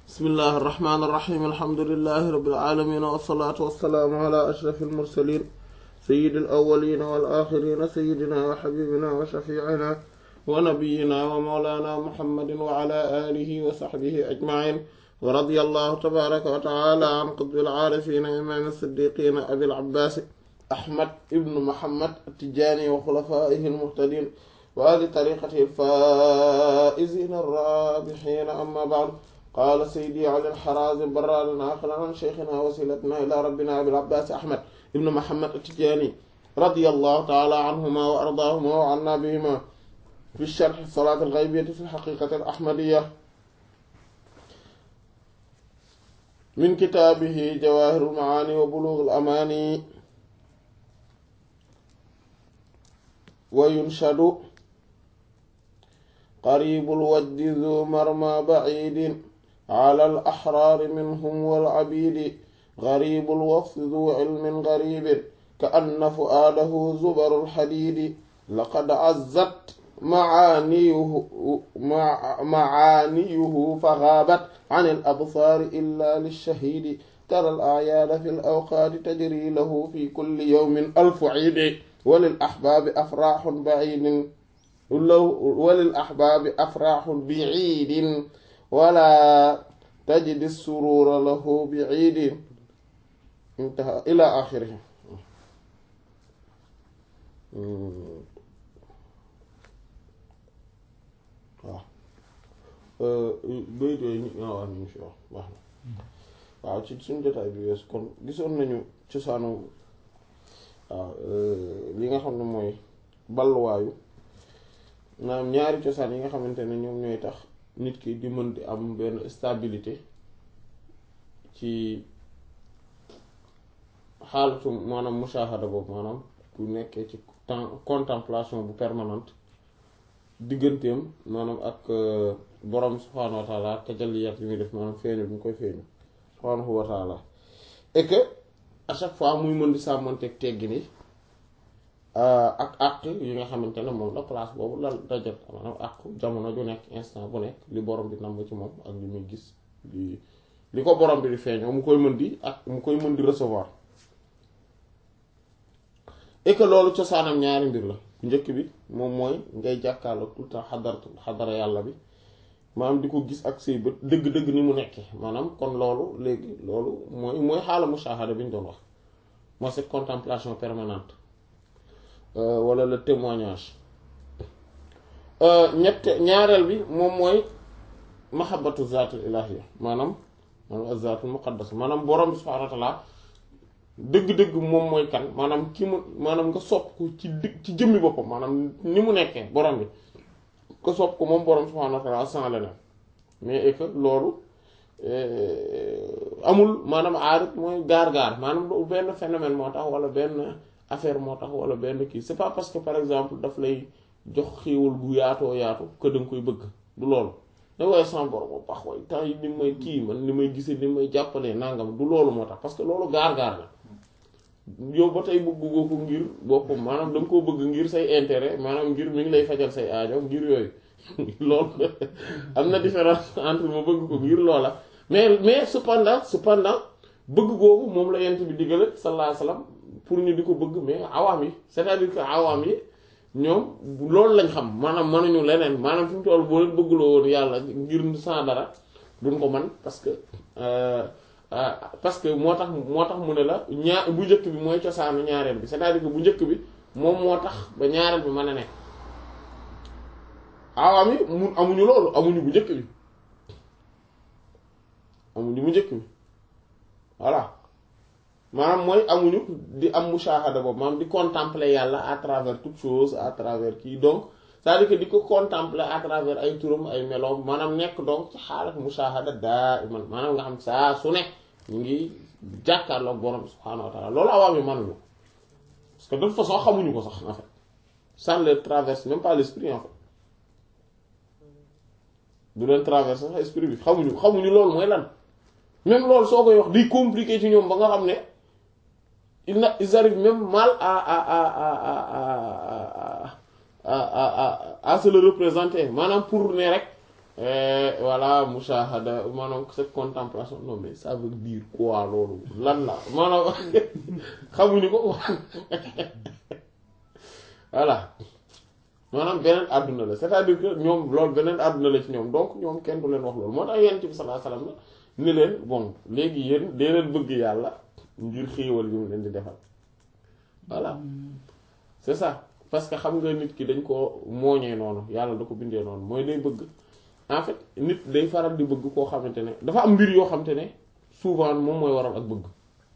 bismillahi irrahmani irrahim alhamdulilahi rabilalamin wasalaatu wassalaamu ala ashraf almursalin sayidi alawalina walaxirina sayidina wa xabibina wa shafiicina wa nabiyina wa mawlana muhammadin wa ala alihi wa saxbihi ajmain wa radia allahu tabaraka wa taala an qutbil aarifina imaam siddiqina abil abbaasi ahmad ibnu muhammad attijaani wa xulafaihi almuhtadin wa ahli tariqatihi alfaa'izina arraabihiina amma ba'du qaala sayyidi ali al-Harazim barran aaqilan an shaykhina wasilatina ila rabbina abil abbaas ahmad ibnu muhammad attijaani radiyallahu taala anhuma wa ardaahuma wa anna bihima fi sharh salaat al-ghaybiyyah fi al-haqiiqati al-ahmadiyya min kitaabihi jawaahirul macaani wa buluugul amaani wa yunshadu qariibul wajdi zu marma baciidin calal axraari minhum wal cabiidi gariibul wafdi zu cilmin gariibin ka anna fu'aadahu zubarul xadiidi laqad cazzat macaaniyuhu macaaniyuhu fagaabat can al absaari illaa lishahiidi tara al acyaada fi l awqaati tajri lahu fi kulli yawmin alfu ciidi walil axbaabi afraaxun baciidin walil axbaabi afraaxun baciidin wala tajidi suruura lahu baciidin intaha ilaa aaxirihi waaw bayit yooyu ñu waaw ñu fi wax baax na waaw ci suñu jotaay bi wees kon gisoon nañu cosaanu waaw li nga xam ne mooy balluwaayu maanaam ñaari cosaan yi nga xamante ne ñoom ñooy tax nit ki di mën di am benn stabilité ci xaalatu maanaam mushahada boobu maanaam bu nekkee ci temps contemplation bu permanente digganteem maanaam ak borom subhaanahu wa taala tajalliyaat yi muy def maanaam feeñu bi ñu koy feeñu subhaanahu wa taala et que à chaque fois muy mën di sàmmanteeg teggi ni ak àq yi nga xamante ne moom la place boobu la dajat maanaam àq jamono ju nekk instant bu nekk li borom bi namm ci moom ak li muy gis li li ko borom bi di feeñoo mu koy mën di ak mu koy mën di recevoir et que loolu cosaanam ñaari mbir la bu njëkk bi moom mooy ngay jàkkaarloo tout le temps xadaratu xadara yàlla bi maanaam di ko gis ak say bët dëgg-dëgg ni mu nekkee maanaam kon loolu léegi loolu mooy mooy xaala mushahada bi ñu doon wax mooy cette contemplation permanente wala le témoignage ñett ñaareel bi moom mooy mahabbatu zaatul ilahiyya maanaam maanaam az-zaatul muqaddas maanaam borom bi subhaanahu wa ta'ala dëgg-dëgg moom mooy kan maanaam ki mu maanaam nga sopp ko ci dëgg ci jëmmi boppam maanaam ni mu nekkee borom bi nga sopp ko moom borom subhaanahu wa ta'ala sans leneen mais et que loolu amul maanaam aarit mooy gaar-gaar maanaam du benn phénomène moo tax wala benn affaire moo tax wala benn kii c'est pas parce que par exemple daf lay jox xéewal gu yaatoo yaatu que da nga koy bëgg du loolu da waaye sans borom bu baax waaye temps yi ni may kii man ni may gisee ni may jàppalee nangam du loolu moo tax parce que loolu gaar-gaar la yow ba tey bëggoo ko ngir boppam maanaam da nga koo bëgg ngir say intérêt maanaam ngir mi ngi lay fajal say aajo ngir yooyu loolu am na différence entre ma bëgg ko ngir loola mais mais cependant cependant bëgg googu moom la yent bi diggale sallallahu alayhi wasallam pour ñu di ko bëgg mais awaam yi c'est-à-dire que awaam yi ñoom loolu lañ xam maanaam mënuñu leneen maanaam fi mu toll boo leen bëggloo woon yàlla ngir sans dara duñ ko man parce que parce que moo tax moo tax mu ne la ñaar bu njëkk bi mooy cosaanu ñaareel bi c'est-à-dire que bu njëkk bi moom moo tax ba ñaareel bi mën a nekk awaam yi mu amuñu loolu amuñu bu njëkk bi amuñu bu njëkk bi voilà maanaam mooy amuñu di am mushahada boobu maanaam di contempler yàlla à travers toute chose à travers kii donc c'est-à-dire que di ko contempler à travers ay turam ay meloom maanaam nekk donc ci xaalat mushahada daa iman maanaam nga xam saa su ne ñu ngi jàkkaarloog borom subhaanahu wa taala loolu awaam yi mënuñu parce que de toute façon xamuñu ko sax en fait ça ne leur traverse même pas l'esprit en fait du leen traverse sax esprit bi xamuñu xamuñu loolu mooy lan même loolu soo koy wax di compliqué ci ñoom ba nga xam ne il na ils arrivent même mal à à à à à à à à se le représenter maanaam pour ne rek voilà mushahada maanaam cette contemplation non mais ça veut dire quoi loolu lan la maanaam xamuñu ko voilà maanaam beneen àdduna la c'est-à-dire que ñoom loolu beneen àdduna la ci ñoom donc ñoom kenn du leen wax loolu moo tax yonent bi sallallahu alayhi wasallam ni leen bon léegi yéen dee leen bëgg yàlla ngir xéewal yu mu leen di defal voilà c'est ça parce que xam nga nit ki dañ ko mooñee noonu yàlla da ko bindee noonu mooy day bëgg en fait nit day faral di bëgg koo xamante ne dafa am mbir yoo xamante ne souvent moom mooy waral ak bëgg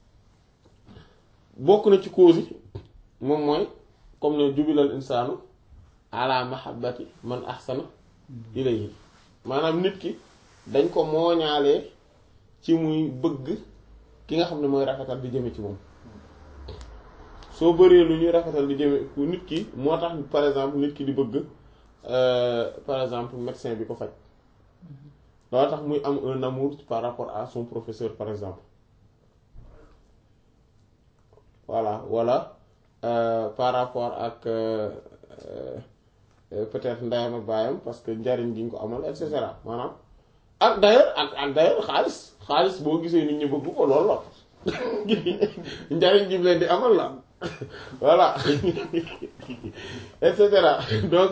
bokk na ci cause yi moom mooy comme ne jubilal insaanu ala mahabbati man ahsana ilayhi maanaam nit ki dañ ko mooñaalee ci muy bëgg ki nga xam ne mooy rafetal di jëme ci moom soo bëree lu ñuy rafetal di jëme nit ki moo tax par exemple nit ki di bëgg par exemple médecin bi ko faj loolu tax muy am un amour par rapport à son professeur par exemple voilà wala par rapport ak peut-être ndeyam ak baayam parce que njariñ gi ñu ko amal et cetera maanaam ak d'ailleurs ak ak d'ailleurs xaalis xaalis boo gisee nit ñi bëgg ko loolu la njariñ gi mu leen di amal la voilà et cetera donc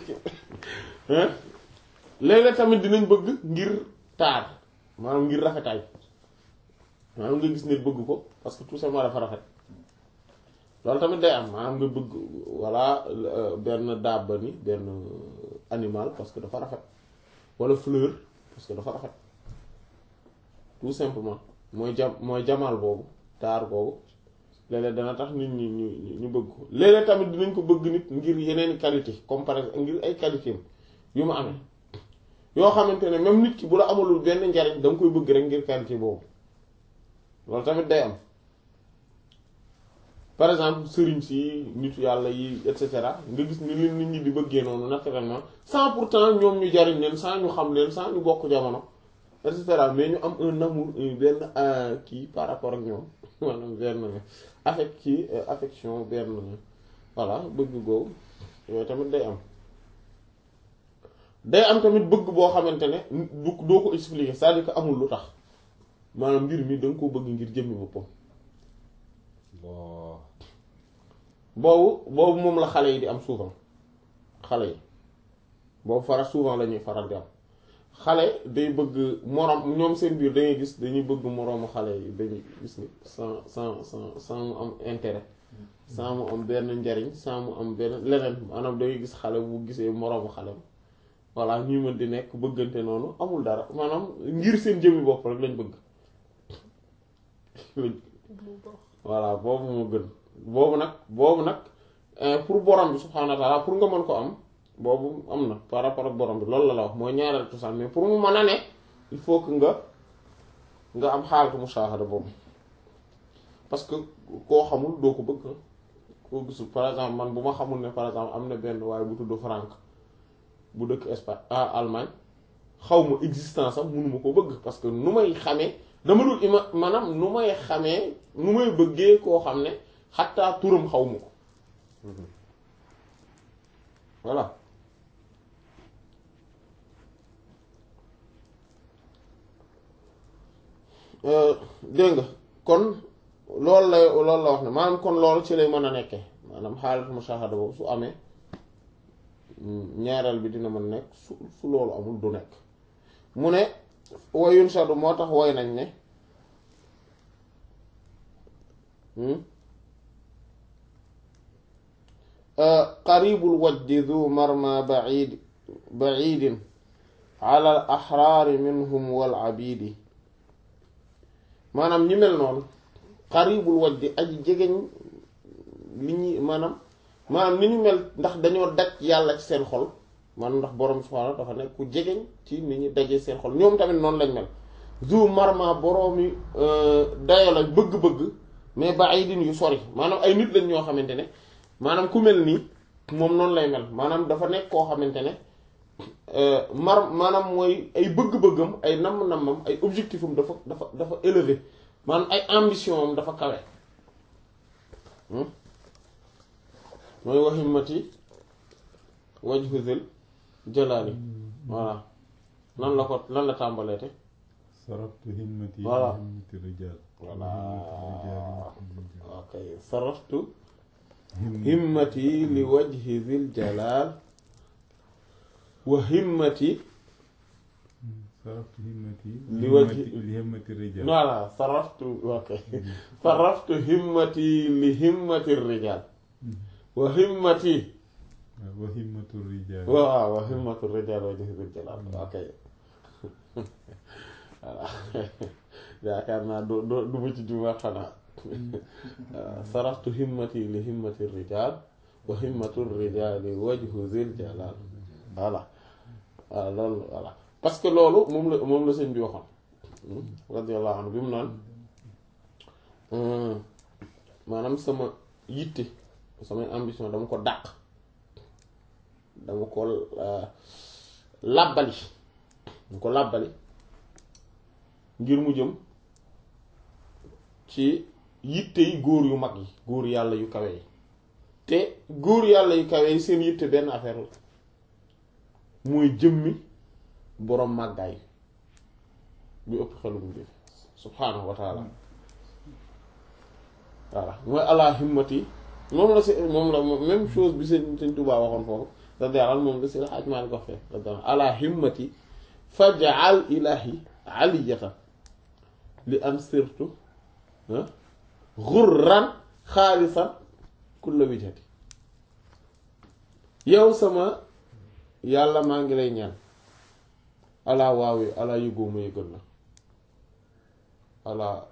léeg-léeg tamit dinañ bëgg ngir taar maanaam ngir rafetaay maanaam nga gis nit bëgg ko parce que tout simplement dafa rafet loolu tamit day am maanaam nga bëgg voilà benn dabba ni benn animal parce que dafa rafet walla fleur parce que dafa rafet tout simplement mooy jam mooy jamaal boobu taar boobu léeg-léeg dana tax nit ñi ñu ñu bëgg ko léeg-léeg tamit dinañ ko bëgg nit ngir yeneeni qualité comme par exemple ngir ay qualité yu ma amee yoo xamante ne même nit ki bu la amalul benn njariñ da nga koy bëgg rek ngir qualité boobu loolu tamit day am par exemple sëriñ si nit yàlla yi et cetera nga gis ni leen nit ñi di bëggee noonu naturellement sans pourtant ñoom ñu jariñ leen sans ñu xam leen sans ñu bokk jamono et cetera mais ñu am un amour benn kii par rapport ak ñoom maanaam benn affect kii affection benn voilà bëgg googu yooyu tamit day am day am tamit bëgg boo xamante ne du doo ko expliquer c'est-à-dire que amul lu tax maanaam mbir mi da nga ko bëgg ngir jëmmi boppam boobu boobu moom la xale yi di am souvent xale yi boobu faral souvent la ñuy faral di am xale day bëgg moroom ñoom seen biir dangay gis dañuy bëgg moroomu xale yi dañuy gis ni sans sans sans sans mu am intérêt sans mu am benn njariñ sans mu am benn leneen maanaam dangay gis xale bu gisee moroomu xale voilà ñuy mën di nekk bëggante noonu amul dara maanaam ngir seen jëmmi bopp rek lañ bëgg voilà boobu moo gën boobu nag boobu nag pour borom bi subhaanahu wa ta'ala pour nga mën ko am boobu am na par rapport ak borom bi loolu la la wax mooy ñaareel cosaan mais pour mu mën a ne il faut que nga nga am xaalatu musaahada boobu parce que koo xamul doo ko bëgg koo gisul par exemple man bu ma xamul ne par exemple am na benn waaye bu tudd Franck bu dëkk Espagne ah Allemagne xaw ma existence am mënuma ko bëgg parce que nu may xamee dama dul ima maanaam nu may xamee nu may bëggee koo xam ne xattaa turam xaw ma ko voilà dégg nga kon loolu la loolu la wax ne maanaam kon loolu ci lay mën a nekke maanaam xaalatu mushahada boobu su amee ñaareel bi dina mën nekk su su loolu amul du nekk mu ne wayun sadu moo tax woy nañ ne qaribul wajdi du marma baid baidin ala al axraari minhum wal abidi maanaam ñi mel noonu qaribul wajdi aji jegeñ li ñuy maanaam maanaam ni ñu mel ndax dañoo daj yàlla ci seen xol maanaam ndax borom subhaanahu dafa nekk ku jegeñ ci ni ñu dajee seen xol ñoom tamit noonu lañ mel zu marma boroomi dayo la bëgg-bëgg mais ba ay din yu sori maanaam ay nit lañ ñoo xamante ne maanaam ku mel nii moom noonu lay mel maanaam dafa nekk koo xamante ne mar maanaam mooy ay bëgg-bëggam ay namm-nammam ay objectif am dafa dafa dafa élevé maanaam ay ambition am dafa kawe mooy waximmati wajhu zil jalaali voilà nan la ko nan la tàmbaleete saraftu himmati Voilà. himmati rijal voilà himmati ok saraftu himmati li wajhi zil jalal wa himmati saraftu himmati Li wajhi- li himmati rijal voilà saraftu ok saraftu himmati li himmati rijal wa himmati wa himmatu rijal waaw wa himmatu rijal wa wajhi zil jalal ok voilà yaakaar naa du du du ma ci jumaa xanaa waaw saraftu himmati li himmati rijal wa himmatu rijali wajhu zil jalal voilà waaw loolu voilà parce que loolu moom la moom la sëñ bi waxoon radiyallahu anhu bi mu naan maanaam sama yitte samay ambition dama ko dàq dama ko làbbali dama ko làbbali ngir mu jëm ci yitte yi góor yu mag yi góor yàlla yu kawe yi te góor yàlla yu kawe yi seen yitte benn affaire la mooy jëmmi boroom màggaay bi ëpp xelu mu def subhaanahu wa taala voilà mooy ala himmati moom la si moom la même chose bi sëñ sëñ Tuubaa waxoon foofu radiyallahu anhu moom la si la xaaj maa ni ko wax fee radiyallahu ala himmati faj'al ilahi aliyatan li am sirtu xurran xaalisan kulla wijhati yow sama yàlla maa ngi lay ñaan alaa waawe alaa yëgoo ma yëgal la alaa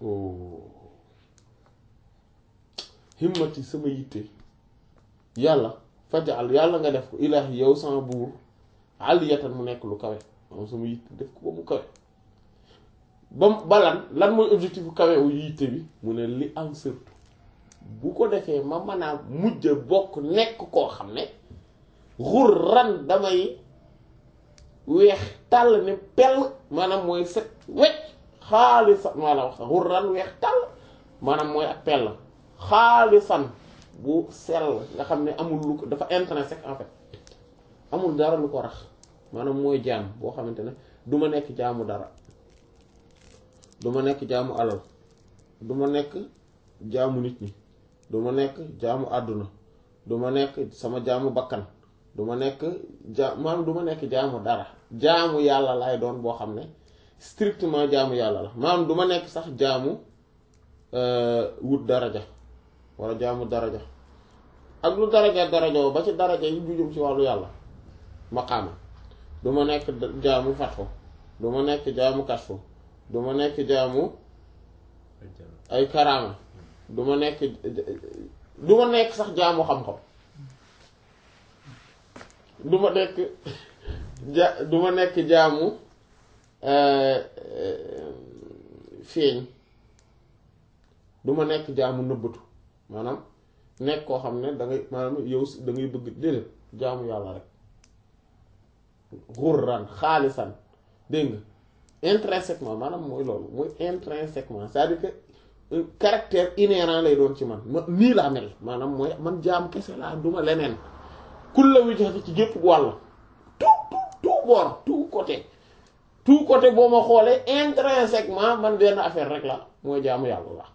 himmati sama yitte yàlla fajal yàlla nga def ko ilaahi yow sama buur aliyatan mu nekk lu kawe moom sama yitte def ko ba mu kawe ba balan lan mooy objectif bu kawe wu yitte bi mu ne li am surtout bu ko defee ma mën a mujj bokk nekk koo xam ne xurran damay weex tàll ne pell maanaam mooy set wecc xaalisa maanaam xurran weex tàll maanaam mooy ak pell xaalisan bu sell nga xam ne amul lu ko dafa intrinsèque en fait amul dara lu ko rax maanaam mooy jaam boo xamante ne du ma nekk jaamu dara du ma nekk jaamu alal du ma nekk jaamu nit ñi du ma nekk jaamu àdduna du ma nekk sama jaamu bakkan du ma nekk ja maanaam du ma nekk jaamu dara jaamu yàlla lay doon boo xam ne strictement jaamu yàlla la maanaam du ma nekk sax jaamu wut daraja wala jaamu daraja ak lu daraja daraja ba ci daraja yi jujum ci wàllu yàlla maqaama du ma nekk jaamu fatfo du ma nekk jaamu kasfo du ma nekk jaamu ay karaama du ma nekk du ma nekk sax jaamu xam-xam du ma nekk ja du ma nekk jaamu feeñ du ma nekk jaamu nëbbatu maanaam nekk koo xam ne da ngay maanaam yow da ngay bëgg déedéet jaamu yàlla rek xurran xaalisan dégg nga intrinsèquement maanaam mooy loolu mooy intrinsèquement c'est-à-dire que caractère inhérent lay doon ci man ma nii laa mel maanaam mooy man jaamu kese laa duma leneen kulla wijhati ci gépp wàll tout tout tout bord tout côté tout côté boo ma xoolee intrinsèquement man benn affaire rek la mooy jaamu yàlla la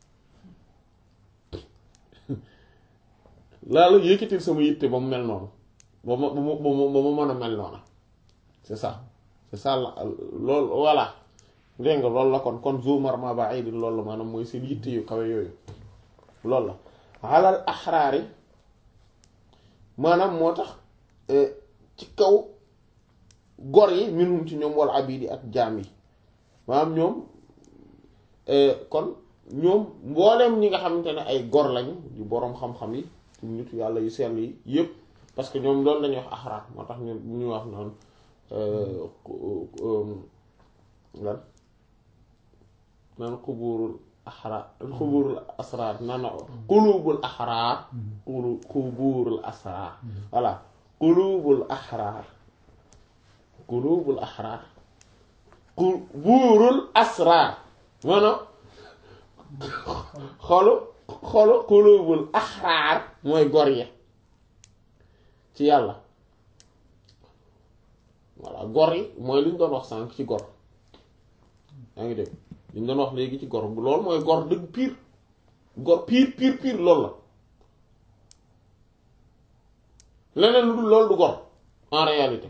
laa la yëkkatil sama yitte ba mu mel noonu ba ma ba ma ba ma mën a mel noonu c'est ça c'est ça la loolu voilà dégg nga loolu la kon kon zumar ma ba ay di loolu la maanaam mooy seen yitte yu kawe yooyu loolu la alal axraari maanaam moo tax ci kaw gor yi minhum ci ñoom wala abidi ak jaam yi maanaam ñoom kon ñoom mbooleem ñi nga xamante ne ay gor lañu di boroom xam-xam yi ci nit yàlla yu sell yi yépp parce que ñoom loolu lañuy wax axraar moo tax ñun ñu wax noonu lan naan xubuurul axraar xubuurul asraar naan xuluubul axraar xulu xubuurul asraar voilà xuluubul axraar xuluubul axraar xubuurul asraar maanaam xolu xolu xuluubul axraar mooy gor ya ci yàlla voilà gor yi mooy li ñu doon wax sànq ci gor yaa ngi dégg li ñu doon wax léegi ci gor loolu mooy gor dëgg pire gor pire pire pire loolu la leneen lu dul loolu du gor en réalité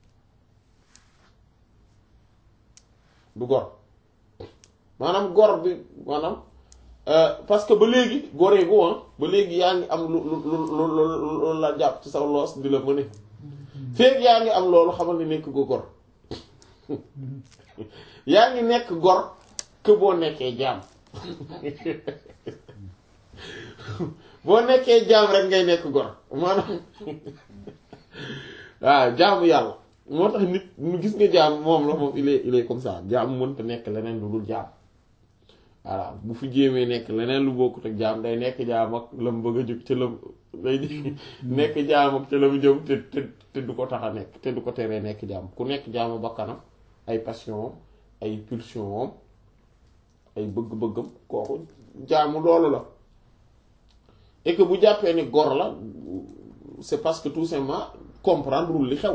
du gor maanaam gor bi maanaam parce que ba léegi goree gu woon ba léegi yaa ngi am lu lu lu lu lu la jàpp ci sa loos di la mëne feeg yaa ngi am loolu xamal ni nekk go gor yaa ngi nekk gor que boo nekkee jaam boo nekkee jaam rek ngay nekk gor maanaam waaw jaamu yàlla moo tax nit ñu gis nga jaam moom la moom il est il est comme ça jaam mënta nekk leneen lu dul jaam voilà bu fi jéemee nekk leneen lu bokkut ak jaam day nekk jaam ak lam bëgg a jóg ca lam day nekk jaam ak ca lam jëm te te te du ko tax a nekk te du ko teree nekk jaam ku nekk jaamu bakkanam ay passion ay pulsion ay bëgg-bëggam kooku jaamu loolu la et que bu jàppee ni gor la c'est parce que tout simplement comprendre wul li xew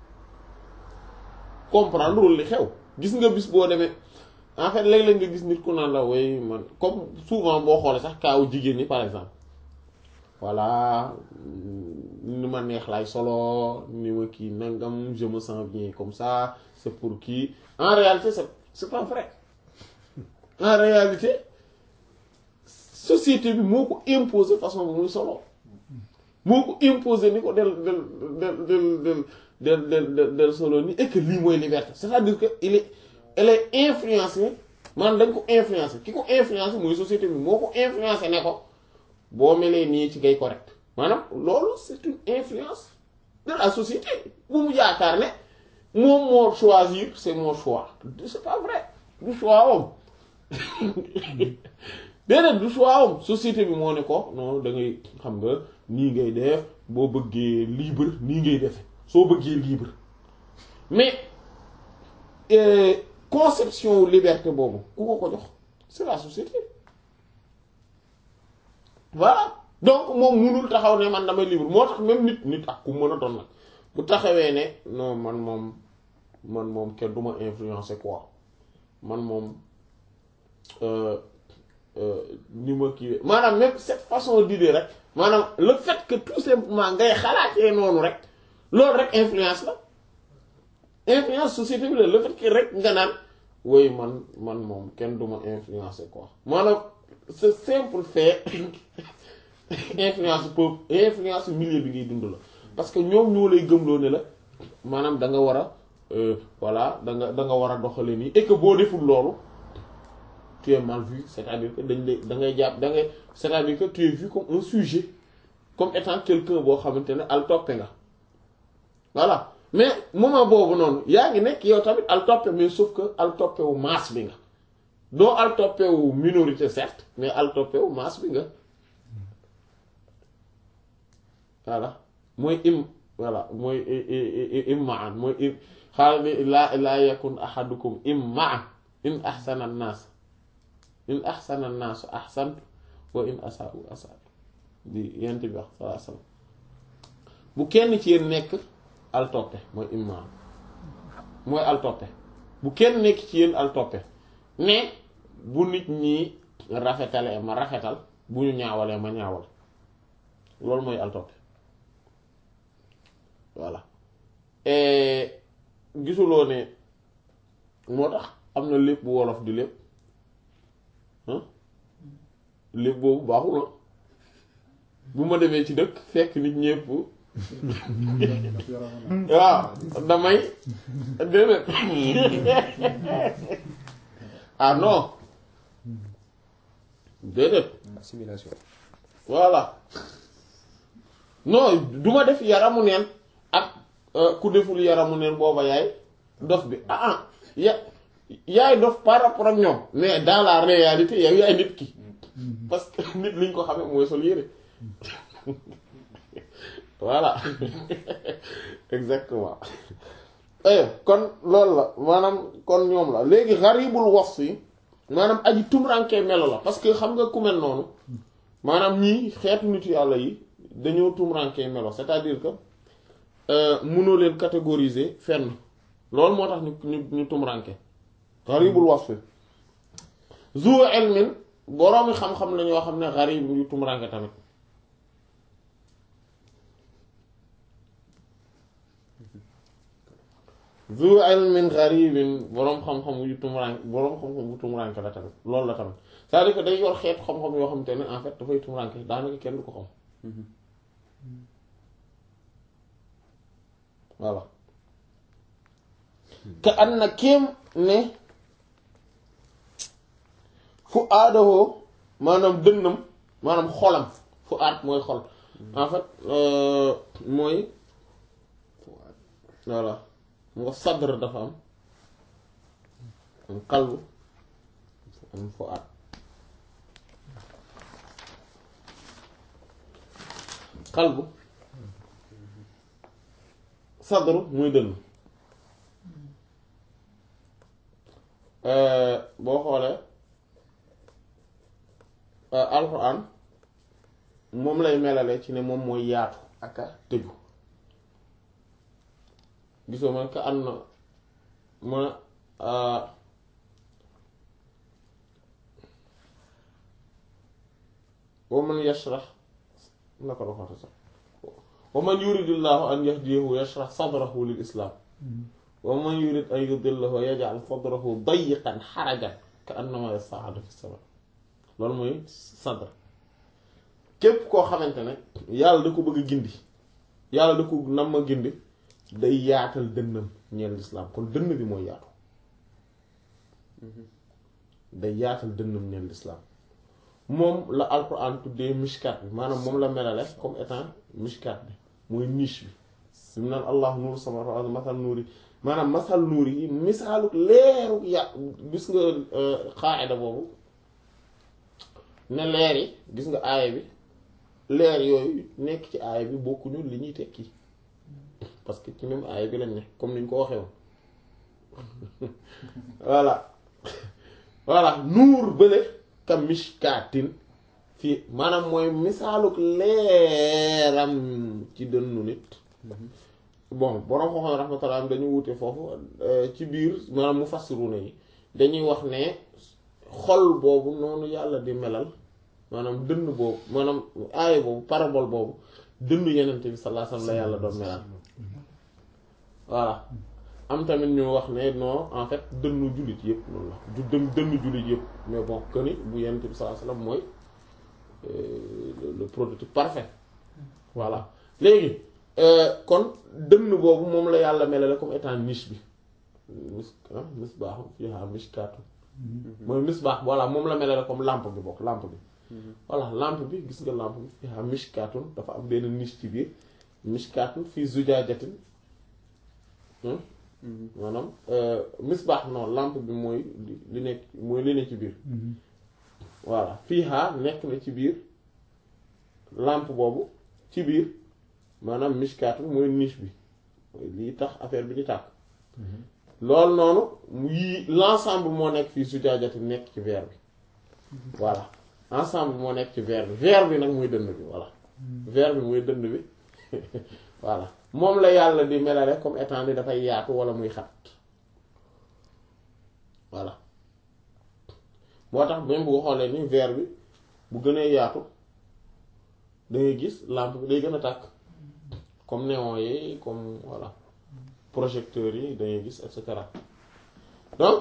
comprendre wul li xew gis nga bis boo demee en fait léeg-léeg nga gis nit ku naan la way man comme souvent boo xoolee sax kaawu jigéen ñi par exemple voilà ni ma neex lay solo ni ma kii nangam je me sens bien comme ça c'est pour kii en réalité c'est c'est pas vrai en réalité société bi moo ko imposer façon bu muy solo moo ko imposer ni ko del del del del del del del del solo ni et que lii mooy liberté c'est-à-dire que il est elle est influencée maanaam dañ ko influencer ki ko influencer mooy société bi moo ko influencer ne ko boo melee nii ci ngay correct maanaam loolu c'est une influence de la société bu mu yaakaar ne moom moo choisir c'est mon choix c'est pas vrai du choix am déedéet du choix am société bi moo ne ko non da ngay xam nga nii ngay def boo bëggee libre nii ngay def soo bëggee libre mais conception wu liberté boobu ku ko ko jox c'est la société voilà donc moom munul taxaw ne man damay libre moo tax même nit nit ak ku mën a doon nag bu taxawee ne non man moom man moom kenn du ma influencer quoi man moom ni ma kii maanaam même cette façon d'idée rek maanaam le fait que tout simplement ngay xalaatee noonu rek loolu rek influence la influence société bi la le fait que rek nga naan woy man man moom kenn du ma influencer quoi maanaam ce simple fait influence peuple influence milieu bi ngay dund la parce que ñoom ñoo lay gëmloo ne la maanaam da nga war a voilà da nga da nga war a doxale nii et que boo deful loolu tu es mal vu c'est-à-dire que dañ lay da ngay jàpp da ngay c'est-à-dire que tu es vu comme un sujet comme étant quelqu'un boo xamante ne al toppe nga voilà mais moment boobu noonu yaa ngi nekk yow tamit al toppe mais sauf que al toppe wu masse bi nga doo al toppe wu minorité certes mais al toppe wu masse bi nga voilà mooy im voilà mooy immaan mooy im xaaral bi laa laa yakun ahadukum immaa in ahsana an-nas in ahsana an-nas ahsantu wa in asa'u asa'tu di yent bi wax sallallahu alayhi wasallam bu kenn ci yéen nekk al toppe mooy immaan mooy al toppe bu kenn nekk ci yéen al toppe ne bu nit ñi rafetalee ma rafetal bu ñu ñaawalee ma ñaawal loolu mooy al toppe voilà gisuloo ne moo tax am na lépp bu wolof di lépp lépp boobu baaxul la bu ma demee ci dëkk fekk nit ñépp waaw damay déedéet ah non déedéet assimilation voilà non du ma def yaramu neen ak ku deful yaramu neen booba yaay dof bi ah ah ya yaay dof par rapport ak ñoom mais dans la réalité yow yaay nit ki parce que nit liñ ko xamee mooy sol yére voilà exactement eh kon loolu la maanaam kon ñoom la léegi xaribul wasf yi maanaam aji tumurankee melo la parce que xam nga ku mel noonu maanaam ñii xeetu nit yàlla yi dañoo tumurankee melo c'est-à-dire que mënoo leen catégoriser fenn loolu moo tax ñu ñu ñu tumranke gharibul wasfi zu ilmin boroomi xam-xam la ñoo xam ne gharib yu tumranke tamit zu ilmin gharibin boroom xam-xam yu tumranke boroom xam-xam bu tumranke la tamit loolu la tamit c'est-à-dire que day yor xeetu xam-xam yoo xam te ne en fait dafay tumranke daanaka kenn du ko xam voilà ka an na kéem ne fu aadawoo maanaam dënnam maanaam xolam fu aat mooy xol en fait mooy voilà mu nga sadr dafa am am qalbu am fu aat qalbu sadru muy dënn boo xoolee alxuraan moom lay melale ci ne moom mooy yaatu ak a tëju gisoo man ka am na ma wa man yashrax naka la ko sax wa man yuridillahu an yahdiyahu yashrah sadrahu lil islam wa man yurid an yudillahu yaj'al sadrahu dayiqan xarajan ka annama yas'adu fi sama loolu mooy sadr képp koo xamante ne yàlla da ko bëgg a gindi yàlla da ko nam a gindi day yaatal dënnam ñeel lislaam kon dënn bi mooy yaatu day yaatal dënnam ñeel lislaam moom la alquran tuddee mishkat bi maanaam moom la melale comme étant mishkat bi mooy niche bi bi mu naan allah nuuru samaawaati wal ardi masal nuuri maanaam masal nuuri yi misaalu leeru ya gis nga xaaida boobu ne leer yi gis nga aaya bi leer yooyu nekk ci aaya bi bokkuñu li ñuy tekki parce que ci même aaya bi lañ ne comme ni ñu ko waxee woon voilà voilà nuur bële ka mishkaatin fii maanaam mooy misaaluk leeram ci dënnu nit bon borom xoxo rahmatullah am dañu wute foofu ci biir maanaam mu fassiruna yi dañuy wax ne xol boobu noonu yàlla di melal maanaam dënn boobu maanaam aaya boobu parabole boobu dënn yenente bi sallallahu alayhi wasallam la yàlla doon melal voilà am tamit ñu wax ne non en fait dënnu jullit yëpp noonu la du dën dënnu jullit yëpp mais bon que ni bu yenente bi sallallahu alayhi wasallam mooy le prototype parfait voilà léegi kon dënn boobu moom la yàlla melale comme étant niche bi mis misbaax fiihaa mishkaatu mooy misbaax voilà moom la melale comme lampe bi bokk lampe bi voilà lampe bi gis nga lampe bi fiihaa mishkaatun dafa am benn niche ci biir mishkaatun fii zujaajatin maanaam misbaax non lampe bi mooy li nekk mooy li ne ci biir voilà fiihaa nekk na ci biir lampe boobu ci biir maanaam mishkaatu mooy niche bi mooy lii tax affaire bi di tàkk loolu noonu yii l'ensemble moo nekk fii sujaajati nekk ci verre bi voilà ensemble moo nekk ci verre bi verre bi nag mooy dënd bi voilà verre bi mooy dënd bi voilà moom la yàlla di melale comme étant ni dafay yaatu wala muy xat voilà moo tax même bu xoolee ni verre bi bu gënee yaatu da ngay gis lampe bi day gën a tàkk comme néon yi comme voilà projecteurs yi dangay gis et cetera donc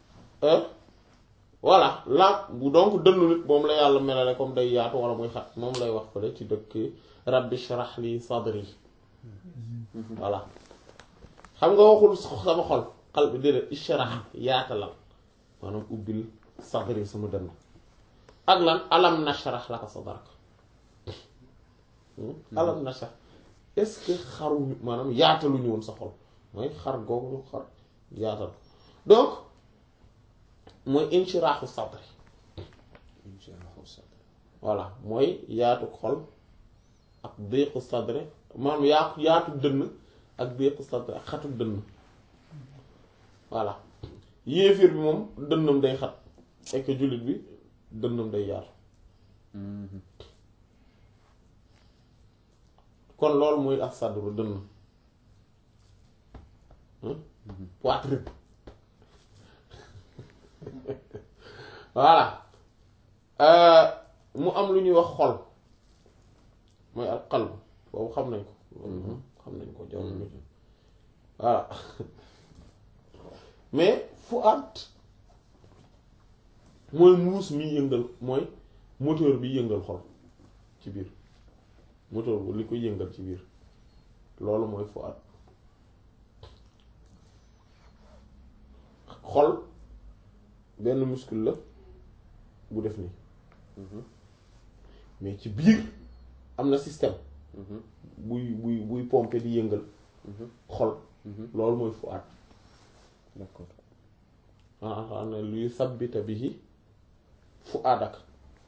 voilà la bu donc dënnu nit moom la yàlla melale comme day yaatu wala muy xat moom lay wax fële ci dëkk rabbi shrah li sadri voilà xam nga waxul sama xol xal bi déedéet ishrah yaatalal maanaam ubbil sadri sama dënn ak lan alam nashrah laka sadrak alam nashrah est-ce que xaruñu maanaam yaataluñu woon sa xol mooy xar googu ñu xar yaatal donc mooy inshiraaxu sadri voilà mooy yaatu xol ak déqu sadri maanaam yaatu yaatu dënn ak déqu sadri ak xatu dënn voilà yéefir bi moom dënnam day xat fekk jullit bi dënnam day yaatu kon loolu mooy ak sadru dënn poitrine voilà Euh, mu am lu ñuy wax xol mooy al qalb boobu xam nañ ko loolu xam nañ ko jaw nañ ko voilà mais fuaat mooy muus mi yëngal mooy moteur bi yëngal xol ci biir moteur bu li koy yëngal ci biir loolu mooy fuaat xol benn muscle la bu def nii mais ci biir am na système buy buy buy pomper di yëngal xol loolu mooy fuaat d'accord ah xam ne luy sabbita bihi fuaadak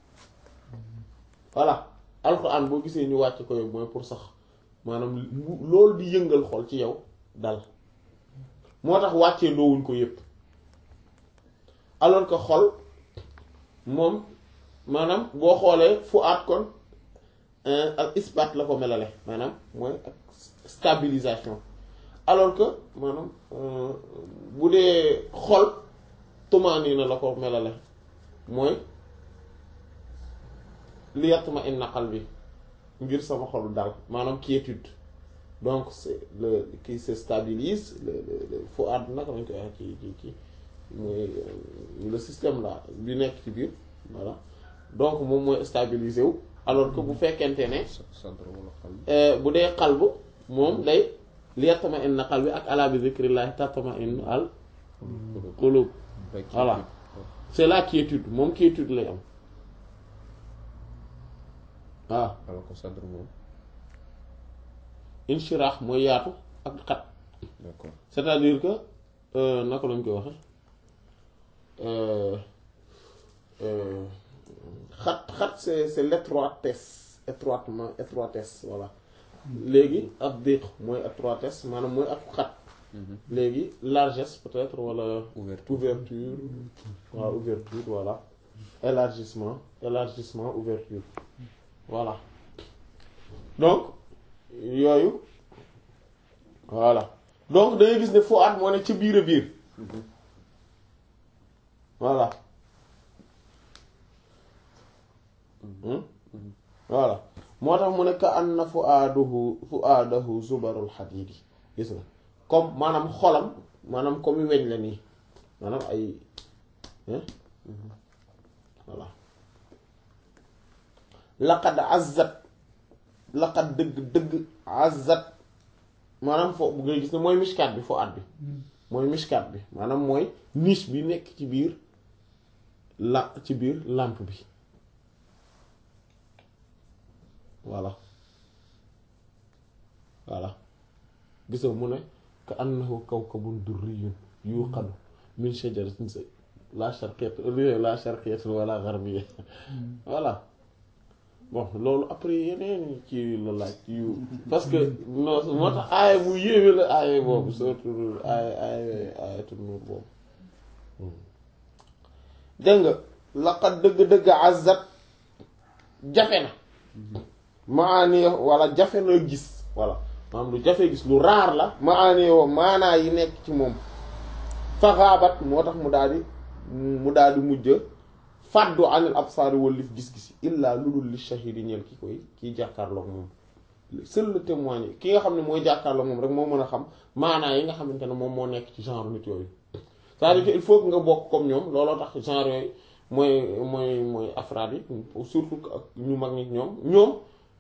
voilà alxuraan boo gisee ñu wàcc ko yow mooy pour sax maanaam lu- loolu di yëngal xol ci yow dal moo tax wàccee ndoowuñ ko yépp alors que xol moom maanaam boo xoolee fuaat kon euh, ak isbaat la ko melale maanaam mooy ak stabilisation alors que maanaam euh, bu dee xol tumaaniina la ko melale mooy li yatma inna qalbi ngir sama xolu dal maanaam quiétude donc c'est le qui se stabilise le le le fuaad naka lañ koy wax ci ci ci mooy euh, le système là bi nekk ci biir voilà donc moom mooy stabiliser wu alors que bu fekkente ne centre wala xal euh, bu dee qalbu moom day li yatma inna qalbi ak ala bi zikrillahi tatma in al qulub Voilà. c'est la quiétude moom quiétude lay am waaw alors que centre moom inshirah mooy yaatu ak xat d'accord c'est-à-dire que euh, naka lañ koy waxe euh, euh, xat xat c'est c'est l'étroitesse étroitement étroitesse voilà léegi ak diq mooy étroitesse maanaam mooy ak xat léegi largesse peut-être wala ouverture ouverture waaw ouverture voilà élargissement élargissement ouverture voilà donc yooyu voilà donc da ngay gis ne fuaat moo ne ci biir a biir voilà Hmm? voilà moo tax mu ne ka anna fuaaduhu fuaadahu zubarul xadiidi gis nga comme maanaam xolam maanaam comme weñ la nii maanaam ay hein voilà laqad azzat laqad dëgg dëgg azzat maanaam foo bu ngay gis ne mooy mishkaat bi foo at bi mooy mishkaat bi maanaam mooy niche bi nekk ci biir la ci biir lampe bi voilà voilà gisoo mu ne ka annahu kawkabun durriyun yuqadu min shajaratin sa la sharqiyatin la sharqiyatin wala gharbiyya voilà bon loolu après yeneen ci la laaj yu parce que non moo tax aaya bu yéeme la aaya boobu surtout aaya aaya aayatu nuur boobu dégg nga laqad dëgg-dëgg azat jafe na maani wala jafe na gis voilà maanaam lu jafe gis lu raar la maani wo maanaa yi nekk ci moom faxaabat moo tax mu daal di mu daal di mujj fàddu anil absaari wallif gis-gis illaa lu dul li shahidi ñeel ki koy kiy jàkkaarloog moom seul le témoin yi ki nga xam ne mooy jàkkaarloog moom rek moo mën a xam maanaa yi nga xamante ne moom moo nekk ci genre nit yooyu c'est-à-dire que il faut que nga bokk comme ñoom looloo tax genre yooyu mooy mooy mooy afraad yi surtout ak ñu mag ñi ñoom ñoom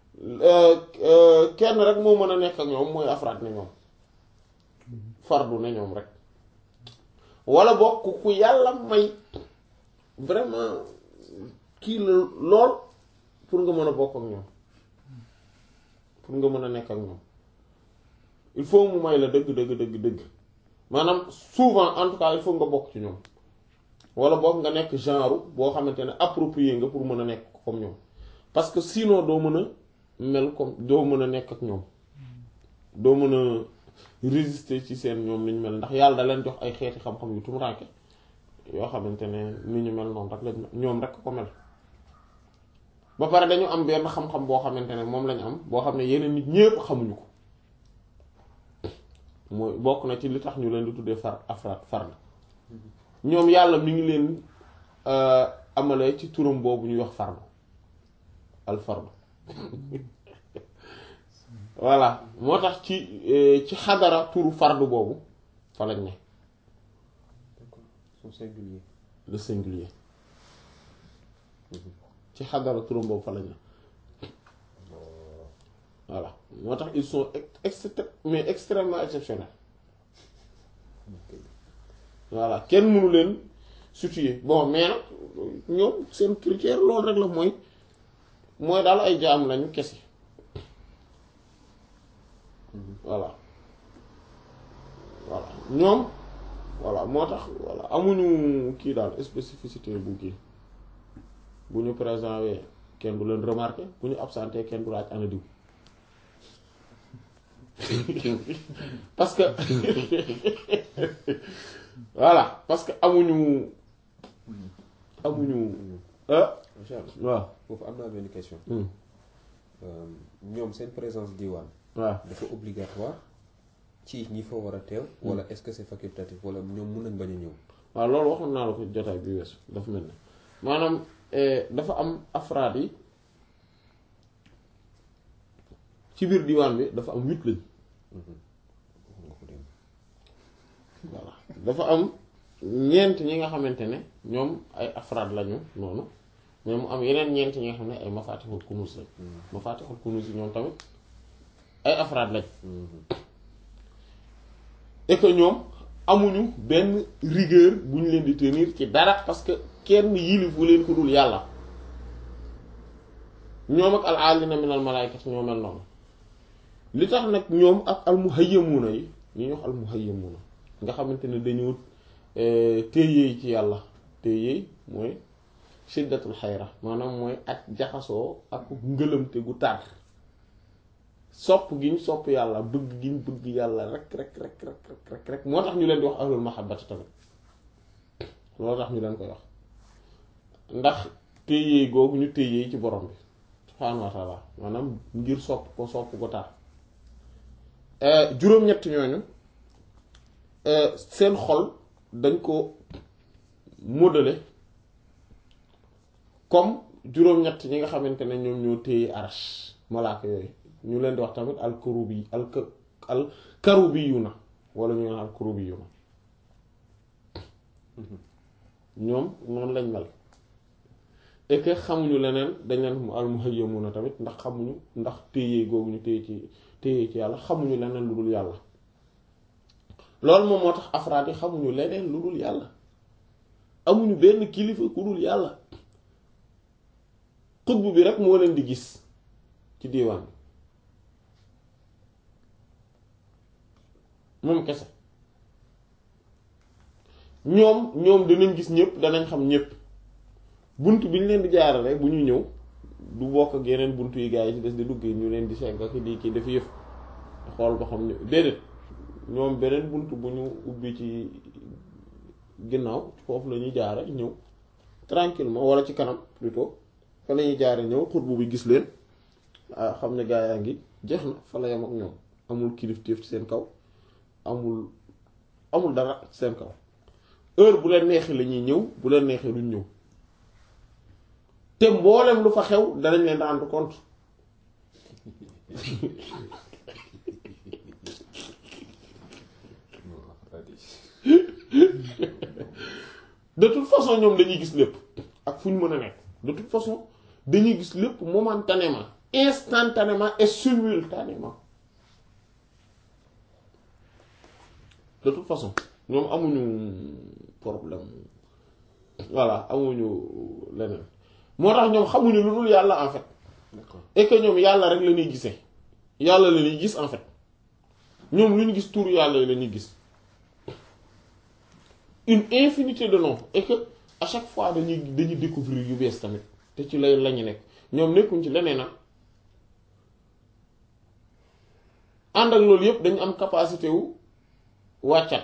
kenn rek moo mën a nekk ak ñoom mooy afraad ne ñoom fardu ne ñoom rek wala bokk ku yàlla may vraiment kii la lool pour nga mën a bokk ak ñoom pour nga mën a nekk ak ñoom il faut mu may la dëgg dëgg dëgg dëgg maanaam souvent en tout cas il faut nga bokk ci ñoom wala bokk nga nekk genre boo xamante ne approprié nga pour mën a nekk comme ñoom parce que sinon doo mën a mel comme doo mën a nekk ak ñoom doo mën a résister ci seen ñoom ni ñu mel ndax yàlla da leen jox ay xeeti xam-xam yu tumuraanke yoo xamante ne ni ñu mel noonu rek lañ ñoom rek ko mel ba pare dañu am benn xam-xam boo xamante ne moom lañu am boo xam ne yeneen nit ñépp xamuñu ko mooy bokk na ci li tax ñu leen di tuddee far afraad fard ñoom yàlla mi ngi leen amale ci turam boobu ñuy wax fardu al fardu voilà moo tax ci ci xadara turu fardu boobu fa lañ ne d'accord son singulier le singulier ci xadara turam boobu fa lañ ne voilà moo tax ils sont ex mais extrêmement exceptionnels voilà kenn mënu leen situer bon mais nag ñoom seen critère loolu rek la mooy mooy daal ay jaam lañu kese voilà voilà ñoom voilà moo tax voilà amuñu kii daal spécificité bu kii bu ñu présenté kenn du leen remarqué bu ñu absenté kenn du laaj ana diw parce que voilà parce que amuñu amuñu ah Charles waaw foofu am naa benn question hmm, ñoom seen présence diwaan waaw dafa obligatoire ci ñi fa war a teew wala est-ce que c'est facultatif wala ñoom mun nañ bañ a ñëw waaw loolu waxoon naa la ko jotaay bi weesu dafa mel ne maanaam eh, dafa am afraad yi ci biir diwaan bi dafa am huit lañ wax nga ko dem voilà dafa am ñeent ñi nga xamante ne ñoom ay afraad lañu noonu mais mu am yeneen ñeent ñi nga xam ne ay mafatixul kunus lañ mafatixul kunus yi ñoom tamit ay afraad lañ et que ñoom amuñu benn rigueur bu ñu leen di tenir ci dara parce que kenn yilifu leen ko dul yàlla ñoom ak al alina min al malaykati ñoo mel noonu li tax nag ñoom ak al muhayyamuuna yi ñi ñu wax al muhayyamuuna nga xamante ne dañu téyeey ci yàlla téyeey mooy shiddatul xayra maanaam mooy ak jaxasoo ak ngëlëmte gu tar sopp gi ñu sopp yàlla bëgg gi ñu bëgg yàlla rek rek rek rek rek rek rek moo tax ñu leen di wax ahlul mahabbati tamit loolu tax ñu leen koy wax ndax téyeey googu ñu téyeey ci borom bi subhaanahu wa taala maanaam ngir sopp ko sopp ko tar juróom-ñett ñooñu seen xol dañ ko modelé comme juróom-ñett ñi nga xamante ne ñoom ñoo téye arash malaaka yooyu ñu leen di wax tamit al karubi al al karubiyuna wala ñu naan al karubiyuna ñoom noonu lañ mel et que xamuñu leneen dañ leen al muhayyamuna tamit ndax xamuñu ndax téye googu ñu téye ci téye ci yàlla xamuñu leneen lu dul yàlla loolu moom moo tax afraad yi xamuñu leneen lu dul yàlla amuñu benn kilifa ku dul yàlla xutbu bi rek moo leen di gis ci diiwaan bi moom kese ñoom ñoom danañ gis ñëpp danañ xam ñëpp bunt bi ñu leen di jaarale bu ñu ñëw du bokk ak yeneen bunt yi gaa yi ci des di dugg ñu leen di segg ak di kii dafa yëf xool ba xam ne déedéet ñoom beneen bunt bu ñu ubbi ci ginnaaw foofu la ñuy jaare ñëw tranquillement wala ci kanam plutôt fa la ñuy jaare ñëw xutbu bi gis leen ah xam ne gaa yaa ngi jeex na fa la yam ak ñoom amul kilifteef ci seen kaw amul amul dara ci seen kaw heure bu leen neexee la ñuy ñëw bu leen neexee duñ ñëw te mboolem lu fa xew danañ leen rendre compte de toute façon ñoom dañuy gis lépp ak fu ñu mën a nekk de toute façon dañuy gis lépp momentanément instantanément et simultanément de toute façon ñoom amuñu problème voilà amuñu leneen moo tax ñoom xamuñu lu dul yàlla en fait d'accord et que ñoom yàlla rek la ñuy gisee yàlla la ñuy gis en fait ñoom lu ñu gis tur yàlla yi la ñuy gis une infinité de noms et que à chaque fois dañuy dañuy découvrir yu bees tamit te ci lay lañu nekk ñoom nekkuñ ci leneen na ànd ak loolu yépp dañu am capacité wu wàccat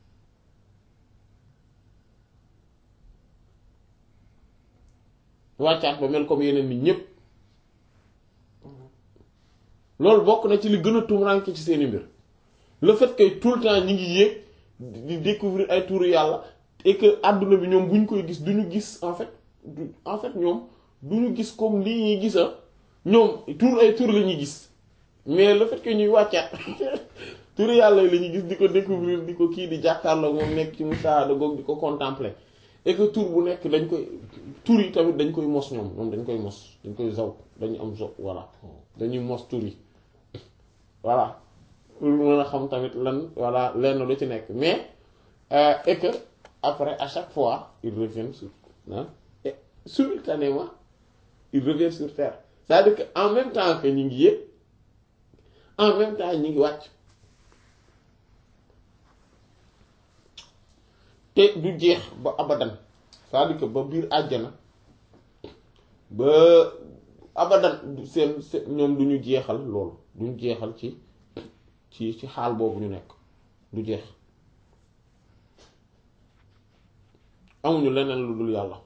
wàccaat ba mel comme yeneen nit ñépp loolu bokk na ci li gën a tumuraanke ci seeni mbir le fait que tout le temps ñi ngi yéeg di découvrir ay turu yàlla et que àdduna bi ñoom bu ñu koy gis du ñu gis en fait du en fait ñoom du ñu gis comme lii ñuy gisa ñoom tur ay tur la ñuy gis mais le fait que ñuy wàccaat turu yàlla yi la ñuy gis di ko découvrir di ko kii di jàkkaarloo moom nekk ci musaada goog di ko contempler et que tur bu nekk dañ koy tur yi tamit dañ koy mos ñoom ñoom dañ koy mos dañ koy zaw dañu am zo voilà dañuy mos tur yi voilà pour mën a xam tamit lan voilà lenn lu ci nekk mais euh, et que après à chaque fois ils reviennent sur ah et simultanément ils reviennent sur terre c'est-à-dire que en même temps que ñu ngi yéeg en même temps ñu ngi wàcc te du jeex ba abadan c'est-à-dire que ba biir àjjana ba abadan du seen seen ñoom du ñu jeexal loolu du ñu jeexal ci ci ci xaal boobu ñu nekk du jeex amuñu leneen lu dul yàlla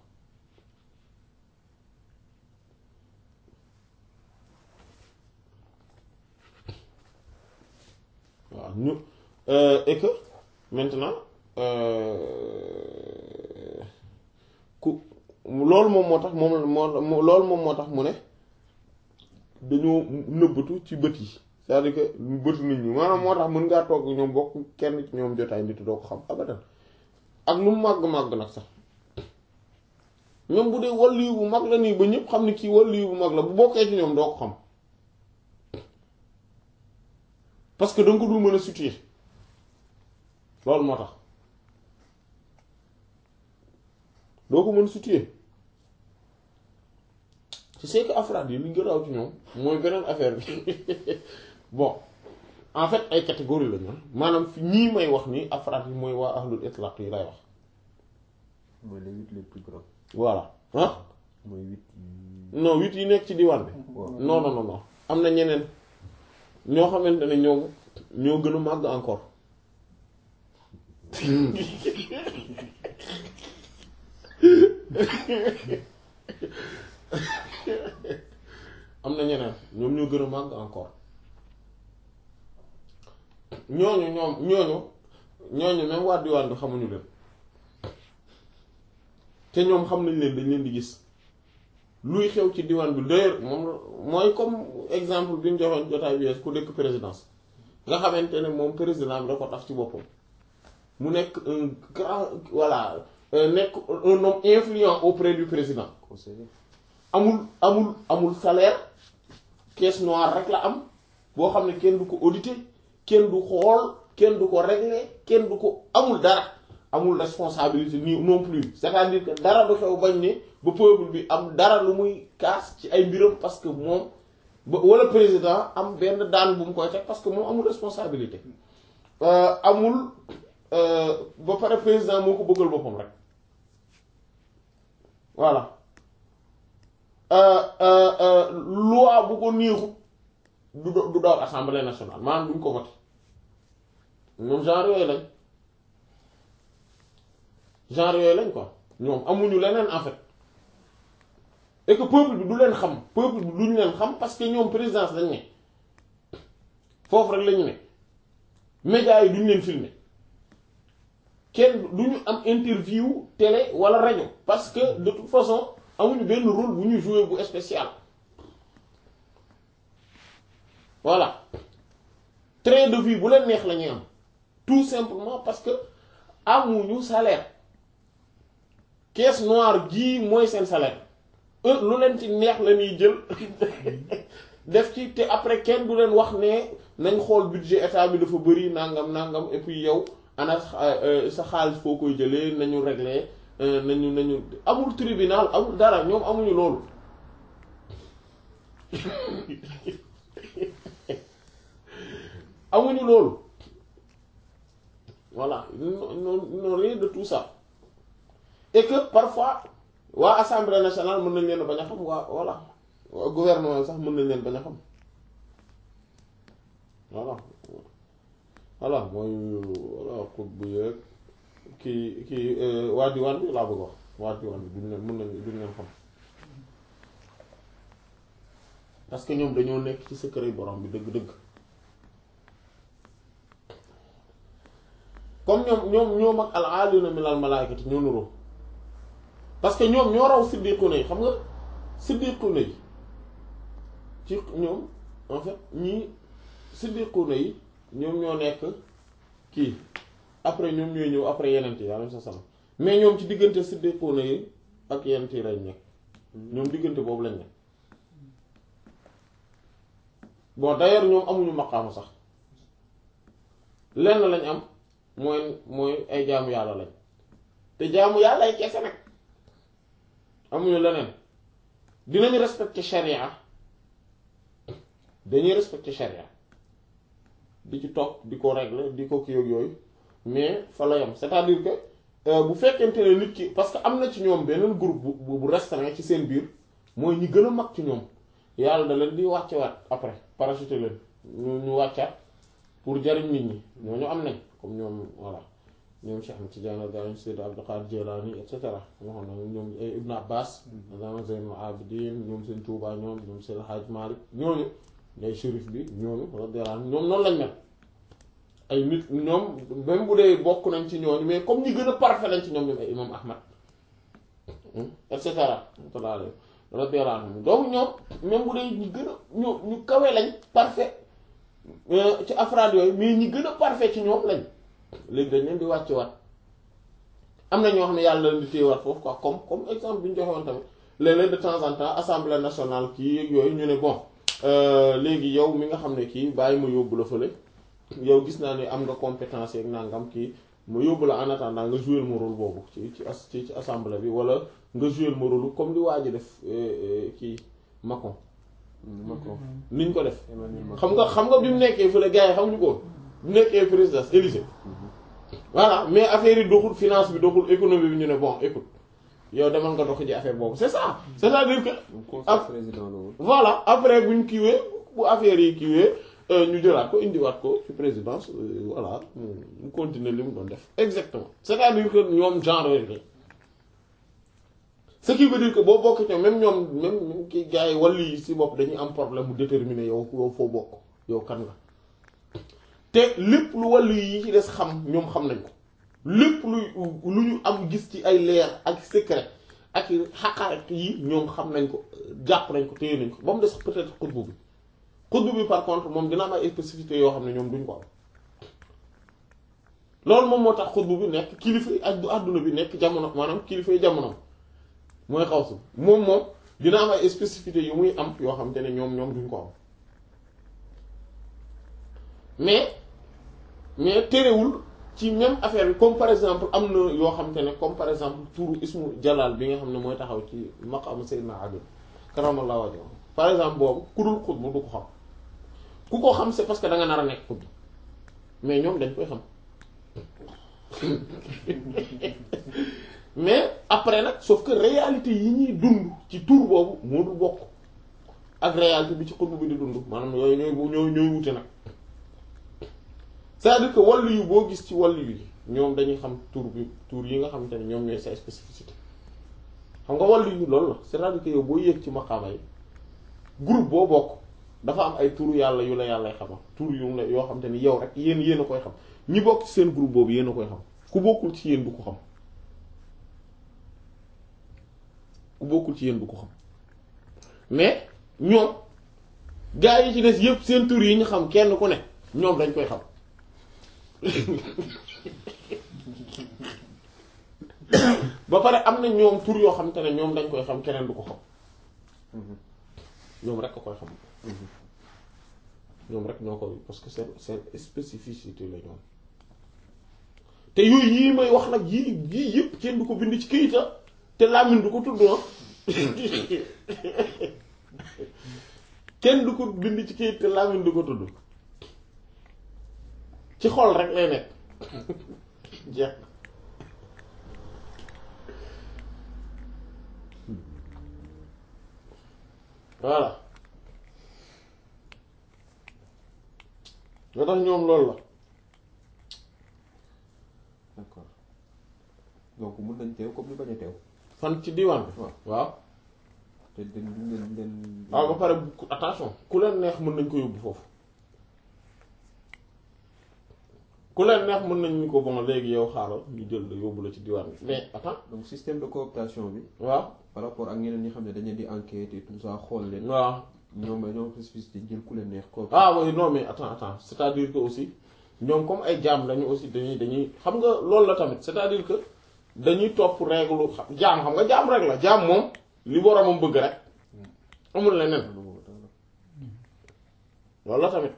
waaw ñu et que maintenant ku loolu moom moo tax moom moo loolu moom moo tax mu ne dañoo nëbbatu ci bët yi c'est-à-dire que bëtu nit ñi maanaam moo tax mën ngaa toog ñoom bokk kenn ci ñoom jotaay nit doo ko xam abadan ak lu mu màgg-màgg nag sax ñoom bu dee wàllu bu mag la nii ba ñëpp xam ne kii wàllu bu mag la bu bokkee ci ñoom doo ko xam parce que danga ko dul mën a situer loolu moo tax doo ko mën a situer tu sais que afraad yi li gënaaw ci ñoom mooy beneen affaire bi bon en fait ay catégorie la ñu maanaam fi ñii may wax nii afraad yi mooy waa ahlul itlaq yi lay wax mooy les huit les plus grands voilà ah mooy huit non huit yi nekk ci diwaan bi waaw non non non non am na ñeneen ñoo xamante ne ñoom ñoo gën a màgg encore am na ñeneen ñoom ñoo gën a màgg encore ñooñu ñoom ñooñu ñooñu même waa diwaan bi xamuñu leen te ñoom xam nañ leen dañ leen di gis luy xew ci diwaan bi d'ailleurs moom mooy comme exemple bi ñu joxoon jotaay bi ku dëkk présidence nga xamante ne moom président bi da ko taf ci boppam mu nekk un grand voilà nekk un homme influent auprès du président conseiller amul amul amul salaire caisse noire rek la am boo xam ne kenn du ko auditer kenn du xool kenn du ko régler kenn du ko amul dara amul responsabilité ni non plus c'est-à-dire que dara du xew bañ ne ba peuple bi am dara lu muy kaas ci ay mbiram parce que moom ba wala président am benn daan bu mu koy teg parce que moom amul responsabilité amul ba pare président moo ko bëggal boppam rek voilà loi bu ko neexut du du daw assemblée nationale maanaam duñ ko voté ñoom genre yooyu lañ genre yooyu lañ quoi ñoom amuñu leneen en fait et que peuple bi du leen xam peuple bi duñu leen xam parce que ñoom présidence lañ ne foofu rek lañu ne médias yi duñu leen filmer kenn duñu am interview télé wala rajo parce que de toute façon amuñu benn rôle bu ñu jouer bu spécial voilà train de vie bu leen neex la ñuy am tout simplement parce que amuñu salaire caisse noire gii mooy seen salaire eux lu leen ci neex la ñuy jël def ci te après kenn du leen wax ne nañ xool budget état bi dafa bëri nangam nangam et puis yow ana sa xaalis foo koy jëlee nañu régler nañu nañu amul tribunal amul dara ñoom amuñu loolu amuñu loolu voilà non non rien de tout ça et que parfois waa assemblée nationale mën nañ leen bañ a xam waa voilà waa gouvernement sax mën nañ leen bañ a xam voilà voilà mooy voilà xut bu yeeg kii kii waa diwaan bi laa bëgg wax waa diwaan bi duñ leen mën nañ duñ leen xam parce que ñoom dañoo nekk ci secret borom bi dëgg-dëgg comme ñoom ñoom ñoom ak al aaluna min al malaayikati ñoo nuroo parce que ñoom ñoo raw siddiquna yi xam nga siddiquna yi ci ñoom en fait ñii siddiquna yi ñoom ñoo nekk kii après ñoom ñooy ñëw après yeneen yi alayhi salaam mais ñoom ci diggante siddiquna yi ak yeneen yi lañ nekk ñoom diggante boobu lañ nekk bon d'ailleurs ñoom amuñu maqaama sax lenn lañ am mooy mooy ay jaamu yàlla lañ te jaamu yàlla ay kese nag amuñu leneen dinañu respecter charia dañuy respecter charia di ci topp di ko régler di ko kii ak yooyu mais fa la yam c'est-à-dire que bu fekkente ne nit ki parce que am na ci ñoom beneen groupe bu bu restreint ci seen biir mooy ñi gën a mag ci ñoom yàlla da leen di wàcce waat après parachuter leen ñu ñu wàccaat pour jariñ nit ñi ñooñu am nañ comme ñoom voilà ñoom Cheikh Ahmed Tidiane Gaye Sayyid Abdul Qadir Jilani et cetera moo xam ne ñoom ay Ibn Abbas dama Zaynul Abidin ñoom seen Touba ñoom ñoom seen Hadj Malick ñooñu day shérif bi ñooñu radiyallahu anhum ñoom noonu lañ mel ay nit ñoom même bu dee bokk nañ ci ñooñu mais comme ñi gën a parfait lañ ci ñoom ñoom ay imam Ahmad et cetera radiyallahu anhum donc ñoom même bu dee ñi gën a ñu ñu kawe lañ parfait ci afraad yooyu mais ñi gën a parfait ci ñoom lañ léegi dañ leen di wàcce waat am na ñoo xam ne yàlla leen di téyewaat foofu quoi comme comme exemple bi ñu joxe woon tamit léeg-léeg de temps en temps assemblée nationale kii yeeg yooyu ñu ne bon léegi yow mi nga xam ne kii bàyyi ma yóbbu la fële yow gis naa ne am nga compétence yeeg nangam kii ma yóbbu la en attendant nga jouer ma rôle boobu ci ci as ci ci assemblée bi wala nga jouer ma rôle comme li waa ji def kii Macron. Macron niñ ko def. Emmanuel Macron. xam nga xam nga bi mu nekkee fële gars yi xamuñu ko woon bu nekkee président Élysée voilà mais affaire yi doxul finance bi doxul économie bi ñu ne bon écoute yow demal nga dox ji affaire boobu c'est ça c'est-à-dire que Donc, conseil Ah. président la woon. voilà après buñ kiiwee bu affaire yi kiiwee euh, ñu jëlaat ko indiwaat ko ci présidence euh, voilà mu mu continuer li mu doon def exactement c'est-à-dire que ñoom genre yooyu lañ ce qui veut dire que boo bokk ci même ñoom même même ki gars yi wàll yi si bopp dañuy am problème mu déterminer yow yow foo bokk yow kan nga te lépp lu wàll yi ci des xam ñoom xam nañ ko lépp luy lu ñu am gis ci ay leer ak secret ak xaqaarat yi ñoom xam nañ ko jàpp nañ ko téye nañ ko ba mu des peut-être xutbu bi xutbu bi par contre moom dina am ay spécificité yoo xam ne ñoom duñ ko am loolu moom moo tax xutbu bi nekk kilifa yi ak àdduna bi nekk jamono maanaam kilifa yi jamono mooy xaw si moom moom dina am ay spécificité yu muy am yoo xam te ne ñoom ñoom duñ ko am mais mais terewul ci même affaire bi comme par exemple am na yoo xam te ne comme par exemple turu ismu jalal bi nga xam ne mooy taxaw ci maqamu Seydina Ali karamallahu wajhahu par exemple boobu ku dul xutbu du ko xam ku ko xam c'est parce que da nga nar a nekk xutbu mais ñoom dañ koy xam mais après nag sauf que réalité yi ñuy dund ci tur boobu moo dul bokk ak réalité bi ci xutbu bi di dund maanaam yooyu ñooy ñooy ñooy wute nag c'est-à-dire que wàllu yu boo gis ci wàllu yi ñoom dañuy xam tur bi tur yi nga xamante ne ñoom ñooy sa spécificité xam nga wàllu yu loolu la c'est-à-dire que yow boo yéeg ci maqaama yi groupe boo bokk dafa am ay turu yàlla yu la yàllay xamal tur yu la yoo xamante ni yow rek yéen yéen a koy xam ñi bokk ci seen groupe boobu yéen a koy xam ku bokkul ci yéen du ko xam ku bokkul ci yéen du ko xam mais ñoom gaa yi ci des yépp seen tur yi ñu xam kenn ku ne ñoom dañ koy xam ba pare am na ñoom tur yoo xam te ne ñoom dañ koy xam keneen du ko xam ñoom rek ko koy xam ñoom rek ñoo koy parce que seen seen spécificité la ñoom te yooyu yii may wax nag yii yii yëpp kenn du ko bind ci këyita te làmmiñ du ko tudd ah kenn du ko bind ci këyit te làmmiñ du ko tudd ci xol rek lay nekk jeex na voilà nga tax ñoom loolu la d'accord donc mun nañ teew comme ñu bañ a teew. fan ci diwaan bi waaw waaw te den den den. waaw ba pare bu- attention ku leen neex mën nañ ko yóbbu foofu ku leen neex mën nañ ñu ko bon léegi yow xaaral ñu jël la yóbbu la ci diwaan bi mais attends donc système de cooptation bi waaw par rapport ak ñeneen ñi xam ne dañ leen di enquête et tout ça xool leen waaw ñoom ñoom spécificité jël ku leen neex coopté ah oui non mais attends attends c'est-à-dire que aussi ñoom comme ay jaam lañu aussi dañuy dañuy xam nga loolu la tamit c'est-à-dire que dañuy topp règle xam jaam xam nga jaam rek la jaam moom li boromam bëgg rek amul leneen loolu la tamit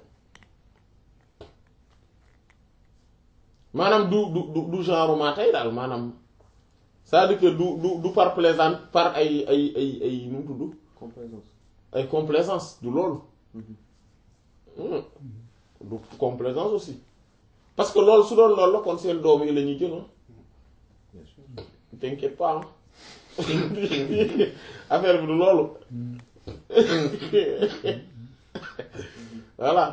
maanaam du du du du genre maa tey daal maanaam c'est-à-dire que du du du par plaisant par ay ay ay ay nu mu tudd complaisance ay complaisance du loolu Hmm. du complaisance aussi parce que loolu su doon loolu la kon seen doom yi la ñuy jël ah bien sûr t'inquiète pas ah affaire bi du loolu voilà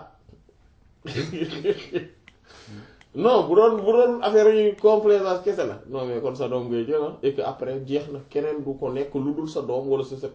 non bu doon bu doon affaire yi complaisance kese la non mais kon sa doom ngay jël ah et que après jeex na keneen du ko nekk lu dul sa doom wala sa sët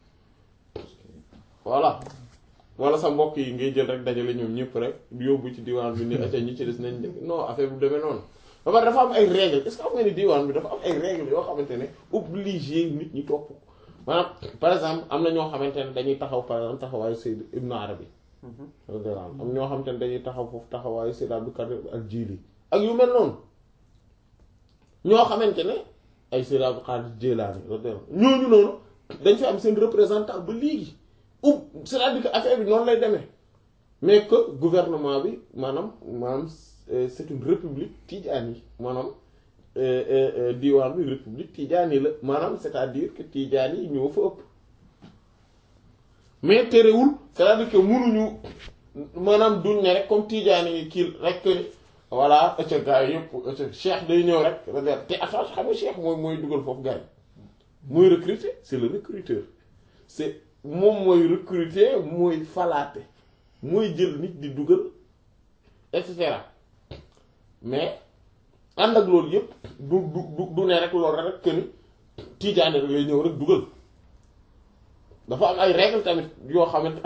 voilà wala sa mbokk yi ngay jël rek dajale ñoom ñëpp rek yóbbu ci diwaan bi ni acca ñi ci des nañ dem non affaire bi demee noonu ba pare dafa am ay règles est-ce que xam nga ni diwaan bi dafa am ay règles yoo xamante ne obligé nit ñi topp ko maanaam par exemple am na ñoo xamante ne dañuy taxaw par exemple taxawaayu Sayyid Ibn Arabi am ñoo xamante ne dañuy taxaw foofu taxawaayu Sayyid Abdul Qadir al-Jili ak yu mel noonu ñoo xamante ne ay Sayyid Abdul Qadir Jilani ñooñu noonu dañ fi am seen représentant ba léegi ou c'est-à-dire que affaire bi noonu lay demee mais que gouvernement bi maanaam maanaam euh, c'est une république tijaani maanaam euh, euh, euh, diwaan bi république tijaani la maanaam c'est-à-dire que tijaani yi ñoo fa ëpp mais terewul c'est-à-dire que munuñu maanaam duñ ne rek comme tijaani yi kii rek que ni voilà ëcc gars yi yëpp ëcc cheikh day ñëw rek te attention xam nga cheikh mooy mooy dugal foofu gars yi mooy recruter c'est le recruteur c'est moom mooy recruter mooy falaate mooy jël nit di dugal et cetera mais ànd ak loolu yëpp du du du du ne rek loolu rek que ni tiijaane rek lay ñëw rek dugal dafa am ay règles tamit yoo xamante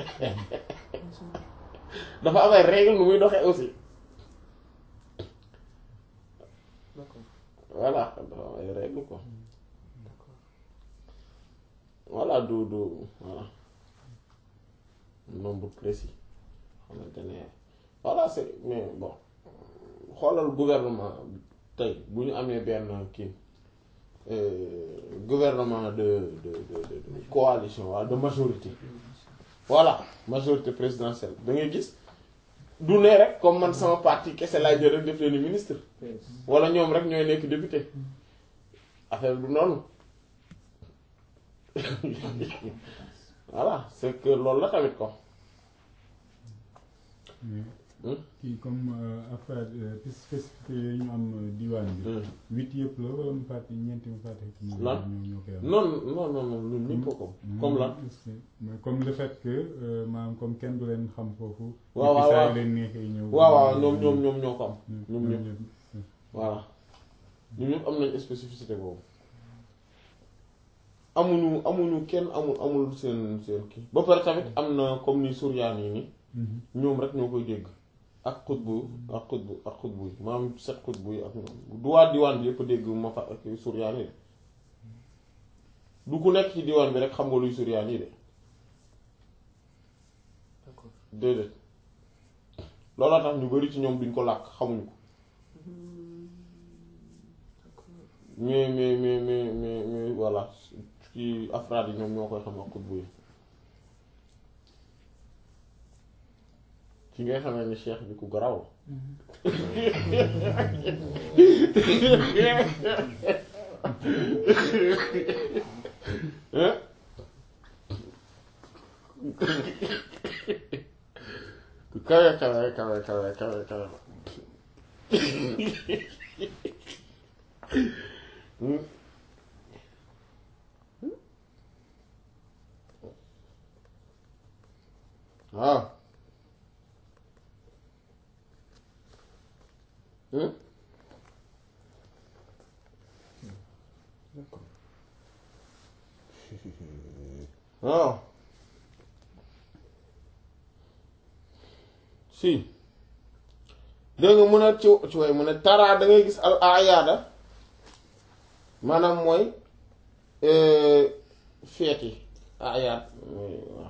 dafa am ay règles nu muy doxee aussi d'accord voilà dafa am ay règles quoi voilà du du voilà nombre précis xamante ne voilà c'est mais bon xoolal gouvernement bi tey bu ñu amee benn kii euh, gouvernement de de de de, de coalition wala de majorité voilà majorité présidentielle da ngay gis du ne rek comme man sama parti kese laay jël rek def leen ministre wala ñoom rek ñooy nekk député affaire du noonu voilà c'est que loolu la tamit ko mais Hmm? kii comme euh, affaire euh, spécificité yooyu ñu am euh, diwaan bi. huit yëpp la wala mu fàtte ñeenti mu fàtte. Lan? ñoo ñoo koy am. non non non non ñun ñëpp ko comme lan est-ce que- mais comme le fait que euh, maanaam comme kenn du leen xam foofu. waaw, et puis waaw, saa waaw. yu leen neexee ñëw. waaw waaw ñoom ñoom ñoom ñoo ko am Hmm, ñoom ñëpp ñëpp. voilà ñun ñëpp am nañ spécificité boobu amuñu amuñu kenn amul amul seen seen kii ba pare tamit am na comme ni suryaan yi ni Mhm. ñoom rek ñoo koy dégg ak xutbu ak xutbu ak xutbu yi maanaam set xutbu yi ak ñoom du waa diwaan bi yëpp dégg ma fa ak suryaan yi de du ku nekk ci diwaan bi rek xam nga luy suryaan yi de d'accord déedéet looloo tax ñu bari ci ñoom duñ ko làkk xamuñu ko mais mais mais mais mais mais voilà ci afraad yi ñoom ñoo koy xam ak xutbu yi ci ngay xamee ni cheikh bi ku garaw la ku kawe kawe kawe kawe kawe kawe Hmm. waaw Hmm? d'accord waaw si dégg nga mun a ci ci way mu ne taraa da ngay gis al ayaada maanaam mooy feet yi ayaat mooy waaw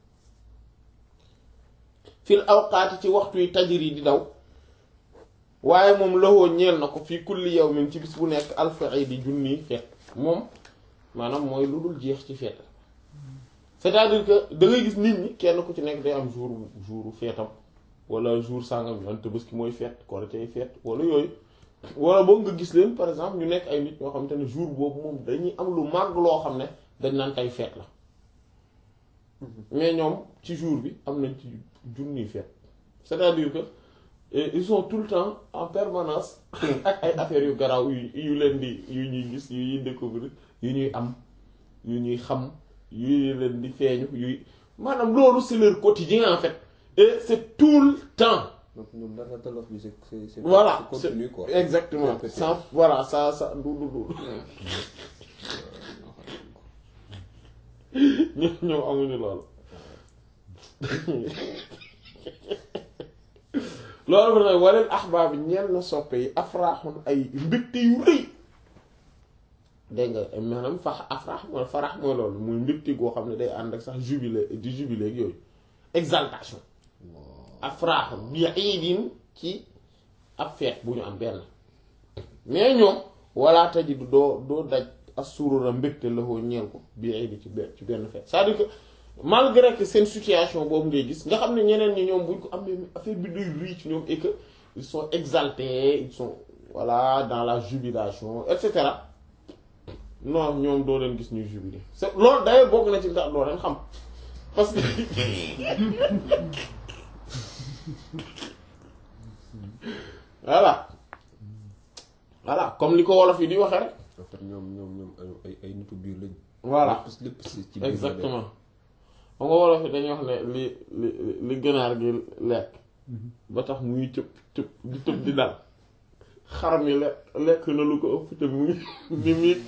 fil awqaati ci waxtu yi tajir yi di daw waaye moom loxoo ñeel na ko fii kulli yawmin ci bis bu nekk alfa di junni feet moom maanaam mooy lu dul jeex ci feet c'est-à-dire que da ngay gis nit ñi kenn ku ci nekk day am jour jour feetam wala jour sàngam ñu an Tabaski mooy feet Korité feet wala yooyu wala boog nga gis leen par exemple ñu nekk ay nit ñoo xam te ne jour boobu moom dañuy am lu màgg loo xam ne dañ naan tey feet la mais ñoom ci jour bi am nañ ci junni feet c'est-à-dire que ils sont tout le temps en permanence ak ay affaires yu garaaw yu yu leen di yu ñuy gis yu ñuy découvrir yu ñuy am yu ñuy xam yu leen di feeñu yuy maanaam loolu c'est leur quotidien en fait et c'est tout le temps donc ñoom dara talof bi c'est c'est c'est voilà c'est continu quoi exactement Répété. sans voilà ça ça du du du ñoom ñoom amuñu loolu loolu nag waleel axbaab yi ñeel na soppe yi afraaxun ay mbégte yu rëy dégg nga maanaam fax afraax mooy farax mooy loolu muy mbégte goo xam ne day ànd ak sax jubilé di jubilé ak yooyu exaltation afraaxun bi iidin ci ab feet bu ñu am benn mais ñoom wala tajidu doo doo daj assurura mbégte la koo ñeel ko bi iidi ci benn ci benn feet c'est-à-dire que malgré que seen situation boobu ngay gis nga xam ne ñeneen ñi ñoom buñ ko amee affaire bi day rëy ci ñoom et que ils sont exaltés ils sont voilà dans la jubilation et cetera non ñoom doo leen gis ñuy jubilé c'est loolu d'ailleurs bokk na ci ndax doo leen xam parce que voilà voilà comme li ko wolof yi di waxee rek en fait ñoom ñoom ñoom ay ay nitu biir lañ voilà lépp lépp ci ci biir la exactement xam nga wolof yi dañuy wax ne li li li ganaar gi lekk ba tax muy tëb tëb di tëb di dal xar mi lekk lekk na lu ko ëpp te mu ngi ni miig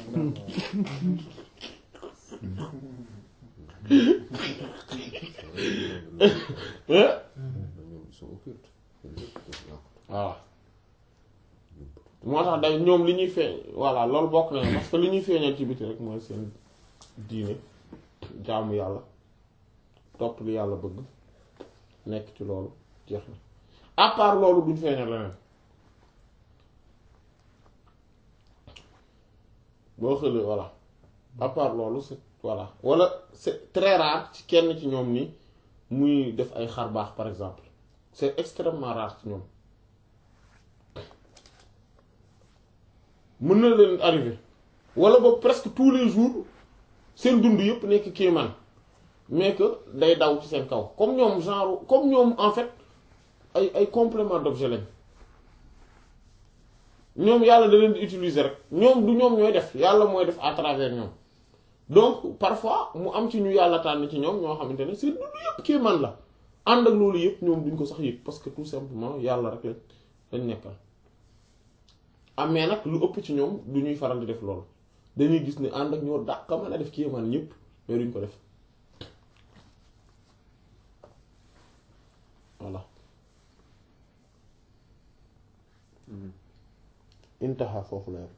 nekk. ñoom ils sont occultes voilà moo tax day ñoom li ñuy feeñ voilà loolu bokk na parce que li ñuy feeñal ci biti rek mooy seen diine jaamu yàlla topp li yàlla bëgg nekk ci loolu jeex na à part loolu duñ feeñal leneen boo xëlee voilà à part loolu c'est voilà wala c'est très rare ci kenn ci ñoom ni muy def ay xar baax par exemple c'est extrêmement rare ci ñoom mën na leen arrivé wala boog presque tous les jours seen dund yëpp nekk kéemaan mais que day daw ci seen kaw comme ñoom genre comme ñoom en fait ay ay complément d'objet lañ ñoom yàlla da leen di utiliser rek ñoom du ñoom ñooy def yàlla mooy def à travers ñoom donc parfois mu am ci ñu yàlla tànn ci ñoom ñoo xamante ne seen dund yëpp kéemaan la ànd ak loolu yëpp ñoom duñ ko sax yëg parce que tout simplement yàlla rek lañ lañ nekkal amee nag lu ëpp ci ñoom du ñuy faral di def loolu dañuy gis ne ànd ak ñoo dàq mën a def kéemaan ñëpp mais duñ ko def voilà intaha foofu la yam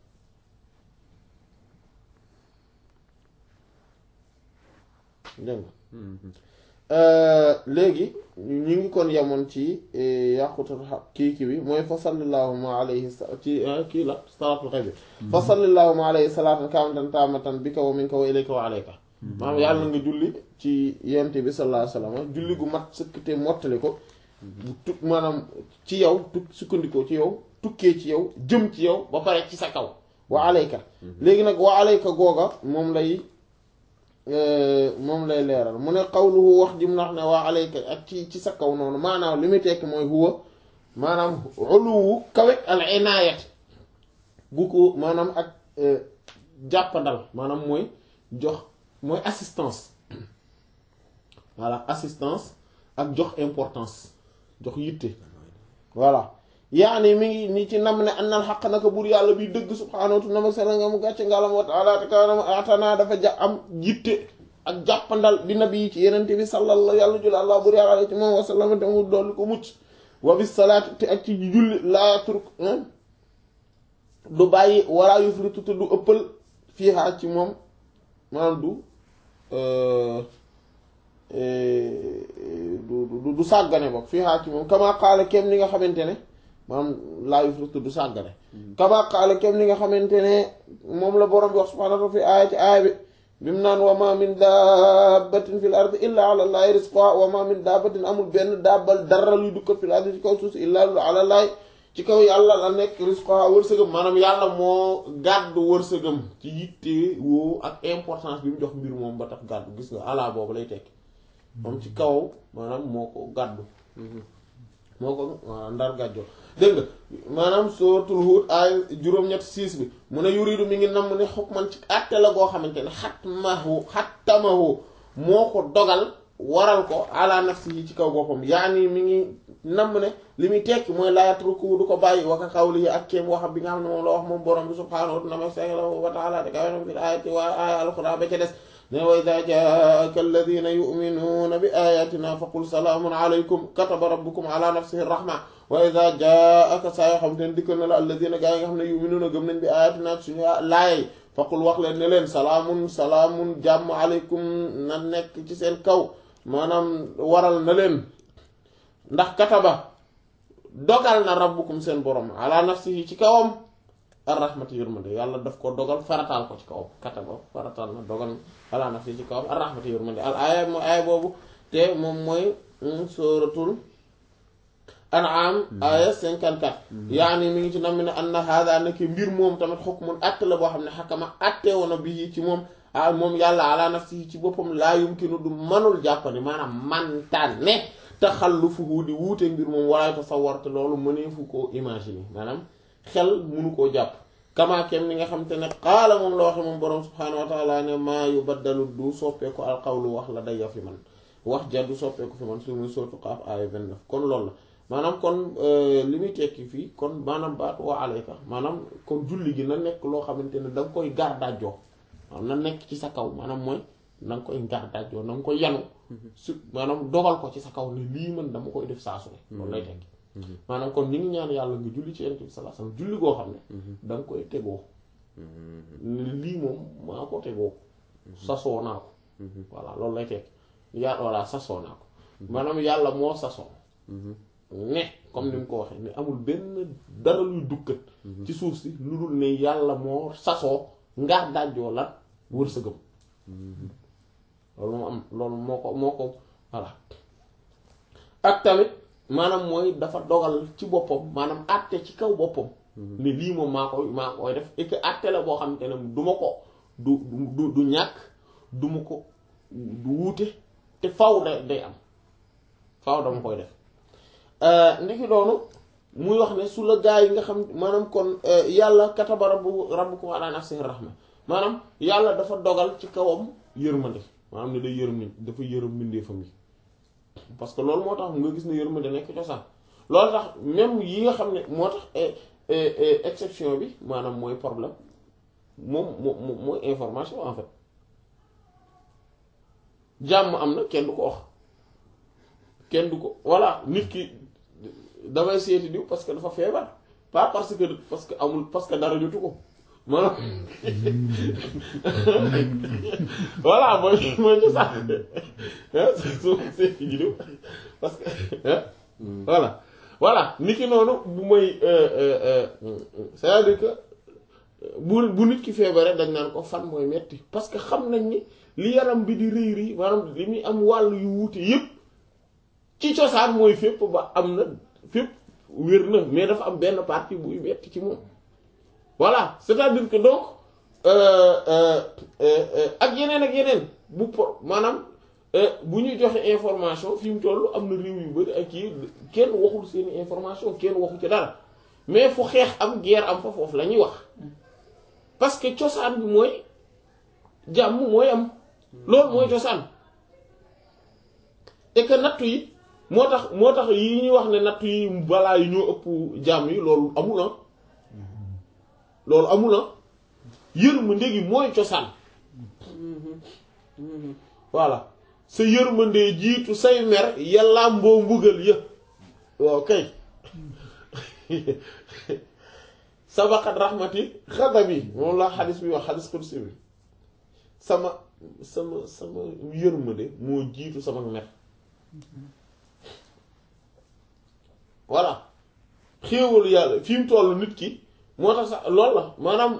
dégg nga léegi ñu ngi kon yemoon ci yàqutul kii kii bi mooy fa sallallahuma alayhi ci kii la salaatul xayb bi fa sallallahuma alayhi salaatan kaamatan taamatan bi ka wa minka wa ilayka wa alayka maanaam yàlla nga julli ci yent bi sallallahu alayhi wa sallam julli gu mat sëkk te mottali ko bu tu maanaam ci yow tuk sukkandikoo ci yow tukkee ci yow jëm ci yow ba pare ci sa kaw wa alayka léegi nag wa alayka googa moom lay moom lay leeral mu ne qawluhu wax jim nax ne waa alayka ak ci ci sa kaw noonu maanaam li muy tekki mooy huwa maanaam uluwu kawek al inaayat gu ko maanaam ak jàppandal maanaam mooy jox mooy assistance voilà assistance ak jox importance jox yitte voilà yaani mi ngi ni ci nam ne annal xaq naka buur yàlla bi dëgg subhaanahu wa ta'ala sela nga mu gàcce ngalam wa taala te kaanam atana dafa ja am yitte ak jàppandal bi nabi yi ci yenente bi sallallahu yàlla jula allah buur yàlla ci moom wasallam te mu dolli ko mucc wa bis salaati te ak ci julli laa turk du bàyyi wala yufritu te du ëppal fiihaa ci moom maanaam du du du sàggane bokk fiihaa ci moom kama qaala kem ni nga xamante ne maanaam laa yufritu du sàggane kama qaala kem ni nga xamante ne moom la borom bi wax subhaanahu wa ta'aala fi aaya ci aaya bi bi mu naan wa ma min dabbatin fil ardi illa ala llahi rizquha wa ma min dabbatin amul benn dabbal dara luy dukkat fil ardi ci kaw suuf si illa ala llahi ci kaw yàlla la nekk rizquha wërsëgam maanaam yàlla moo gàddu wërsëgam ci yitte woo ak importance bi mu jox mbir moom ba tax gàddu gis nga ala boobu lay tekki moom ci kaw maanaam moo ko gàddu moo ko ndar gàjjoo dégg nga maanaam suratul Hud ay juróom-ñett siis bi mu ne yuridu mi ngi namm ne xukman ci àtte la goo xamante ne xatmahu xattamahu moo ko dogal waral ko ala nafsihi ci kaw boppam yaani mi ngi namm ne li muy tekki mooy laa yatruku du ko bàyyi waka qawlihi ak kéem waxam bi nga xam ne moom la wax moom borom bi subhaanahu wa ta'ala te kawe na fi ayati waa aya alquran ba ca des ne wa idha jaaka alladhina yu'minuna bi ayatina faqul salaamun alaykum kataba rabbukum ala nafsihi rahma wa idha jaaka saa yoo xam te ne dikkal na la alladhina gaa yi nga xam ne yu'minuna gëm nañ bi ayatina suñu laayay faqul wax leen ne leen salaamun salaamun jàmm alaykum na nekk ci seen kaw maanaam waral na leen ndax kataba dogal na rabbukum seen borom ala nafsihi ci kawam arrahmati yërmande yàlla daf ko dogal farataal ko ci kawam kataba farataal na dogal ala nafsihi ci kawam arrahmati yërmande al aaya mooy aaya boobu te moom mooy suratul an'am aaya 54 yaani mi ngi ci nam mi ne anna hada nekk mbir moom tamit xukmun àtte la boo xam ne xakama àtte woon bi ci moom ah moom yàlla ala nafsihi ci boppam laa yumkinu du manul jàppani maanaam mantaan ne taxallufuhu di wuute mbir moom walaay tasawwar te loolu mëneefu koo imaginer maanaam xel munu koo jàpp kamaakem ni nga xam te ne qaala moom la waxe moom boroom subhaanahu wa taala ne maa yubaddalu du soppeeku alqawlu wax la daya fi man wax ja du soppeeku fi man su muy sootu qaaf aaya 29 kon loolu la maanaam kon li muy tekki fii kon maanaam baatu wa alayka maanaam kon julli gi na nekk loo xamante ne da nga koy gardaajoo maanaam na nekk ci sa kaw maanaam mooy na nga koy gardaajoo na nga koy yanu su maanaam dogal ko ci sa kaw ne lii man dama koy def saa su ne loolu lay tekki maanaam kon ñu ngi ñaan yàlla nga julli ci yonent bi sallallahu alayhi wasallam julli goo xam ne da nga koy tegoo lii moom maa ko tegoo sasoo naa ko voilà loolu lay tekki yaa voilà sasoo naa ko maanaam yàlla moo sasoo ne comme ni mu ko waxee ne amul benn dara luy dukkat ci suuf si lu dul ne yàlla moo sasoo ngaar dajjoo la wërsëgam loolu moo am loolu moo ko moo ko voilà ak tamit maanaam mooy dafa dogal ci boppam maanaam àtte ci kaw boppam ne lii moom maa koy maa koy def et que àtte la boo xam te ne du ma ko du du du ñàkk du ma ko du wuute te faw da day am faw dama koy def ndiki doonu muy wax ne su la gaa yi nga xam maanaam kon yàlla kataba rabbu rabbukum ala nafsihi rahma maanaam yàlla dafa dogal ci kawam yërmande maanaam ne day yërëm nit dafa yërëm mbindeefam yi parce que loolu moo tax nga gis ne yërmande nekk cosaan loolu tax même yi nga xam ne moo tax exception bi maanaam mooy problème moom moom mooy information en fait jàmm am na kenn du ko wax kenn du ko voilà nit ki damay seeti diw parce que dafa feebar pas parce que parce que amul parce que dara jotu ko maanaam voilà mooy mooy ñu sax su seeti ji diw parce que voilà voilà nit ki noonu bu mooy c'est-à-dire que bu bu nit ki feebaree dañ naan ko fan mooy metti parce que xam nañ ni li yaram bi di rëy rëy maanaam li muy am wàll yu wuute yépp ci cosaan mooy fépp ba am na fépp wér na mais dafa am benn partie buy metti ci moom voilà c'est-à-dire que donc ak yeneen ak yeneen bu po maanaam bu ñuy joxe information fi mu toll am na réew yu bari ak yi kenn waxul seeni information kenn waxu ci dara mais fu xeex am guerre am fa foofu la ñuy wax parce que cosaan bi mooy jàmm mooy am loolu mooy cosaan et que nattu yi moo tax moo tax yi ñuy wax ne nattu yi balaa yi ñoo ëpp jàmm yi loolu amul na loolu amul na yërmande gi mooy cosaan voilà sa yërmande jiitu say mer yàlla mboo mbugal yë waaw kay sabaqat rahmati xadabi moom la xadis bi wax xadis qudsi bi sama sama sama yërmande moo jiitu sama mer voilà xéewalu yàlla fi mu toll nit ki moo tax sax loolu la maanaam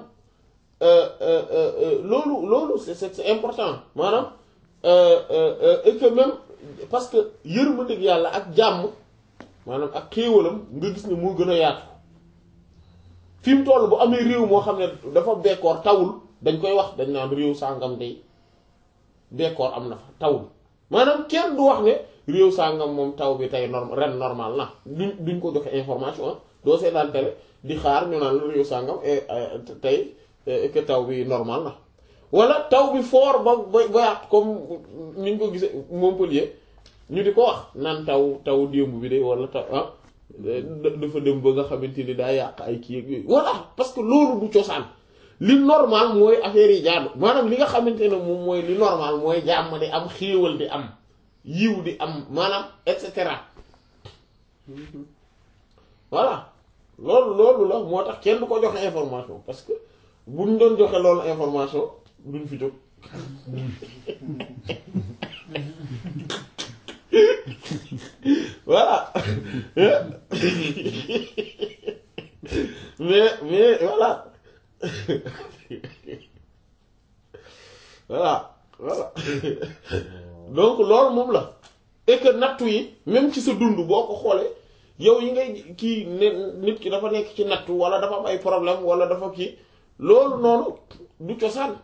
loolu loolu c'est c'est important maanaam et que même parce que yërmandeeg yàlla ak jàmm maanaam ak xéewalam nga gis ne moo gën a yaatu fi mu toll bu amee réew moo xam ne dafa bekkoor tawul dañ koy wax dañ naan réew sàngam day bekkoor am na fa tawul maanaam kenn du wax ne réew sàngam moom taw bi tey norm ren normal na duñ duñ ko joxe information ah doo seetaan télé di xaar ñu naan la réew sàngam tey que taw bi normal na wala taw bi fort ba ba ba yàq comme ni ñu ko gisee Montpellier ñu di ko wax naan taw taw démb bi de wala taw ah dafa dem ba nga xamante ni daa yàq ay kii ak yooyu voilà parce que loolu du cosaan li normal mooy affaire yi jaadu maanaam li nga xamante ne moom mooy li normal mooy jàmm di am xéewal di am yiw di am maanaam et cetera voilà loolu loolu la moo tax kenn du ko joxe information parce que buñ doon joxe loolu information duñ fi jóg voilà mais mais voilà voilà voilà donc loolu moom la et que nattu yi même ci sa dund boo ko xoolee yow yi ngay kii ne nit ki dafa nekk ci nattu wala dafa am ay problème wala dafa kii loolu noonu du cosaan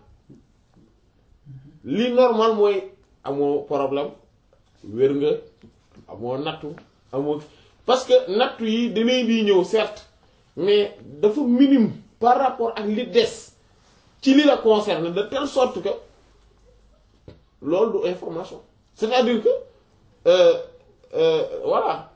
li normal mooy amoo problème wér nga amoo nattu amoo parce que nattu yi dinañ di ñëw certes mais dafa minime par rapport ak li des ci li la concerne de telle sorte que loolu du information c'est-à-dire que euh, euh, voilà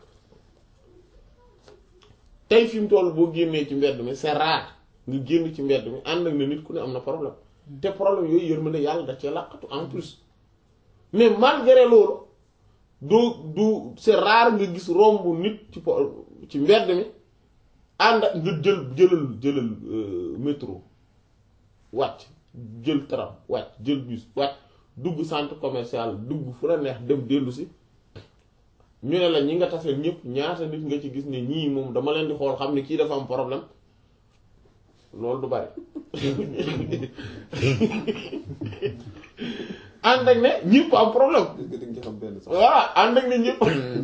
tey fi mu toll boo génnee ci mbedd mi c'est rare nga génn ci mbedd mi ànd ak ne nit ku ne am na problème te problème yooyu yërmande yàlla da cee làqatu en plus mais malgré loolu doo du c'est rare nga gis romb nit ci po ci mbedd mi ànd ak nga jël jëlal jëlal métro wàcc jël tram wàcc jël bus wàcc dugg centre commercial dugg fu la neex dem dellu si ñu ne la ñi nga taseel ñëpp ñaata nit nga ci gis ne ñii moom dama leen di xool xam ne kii dafa am problème loolu du bari ànd ak ne ñëpp am problème voilà ànd ak ne ñëpp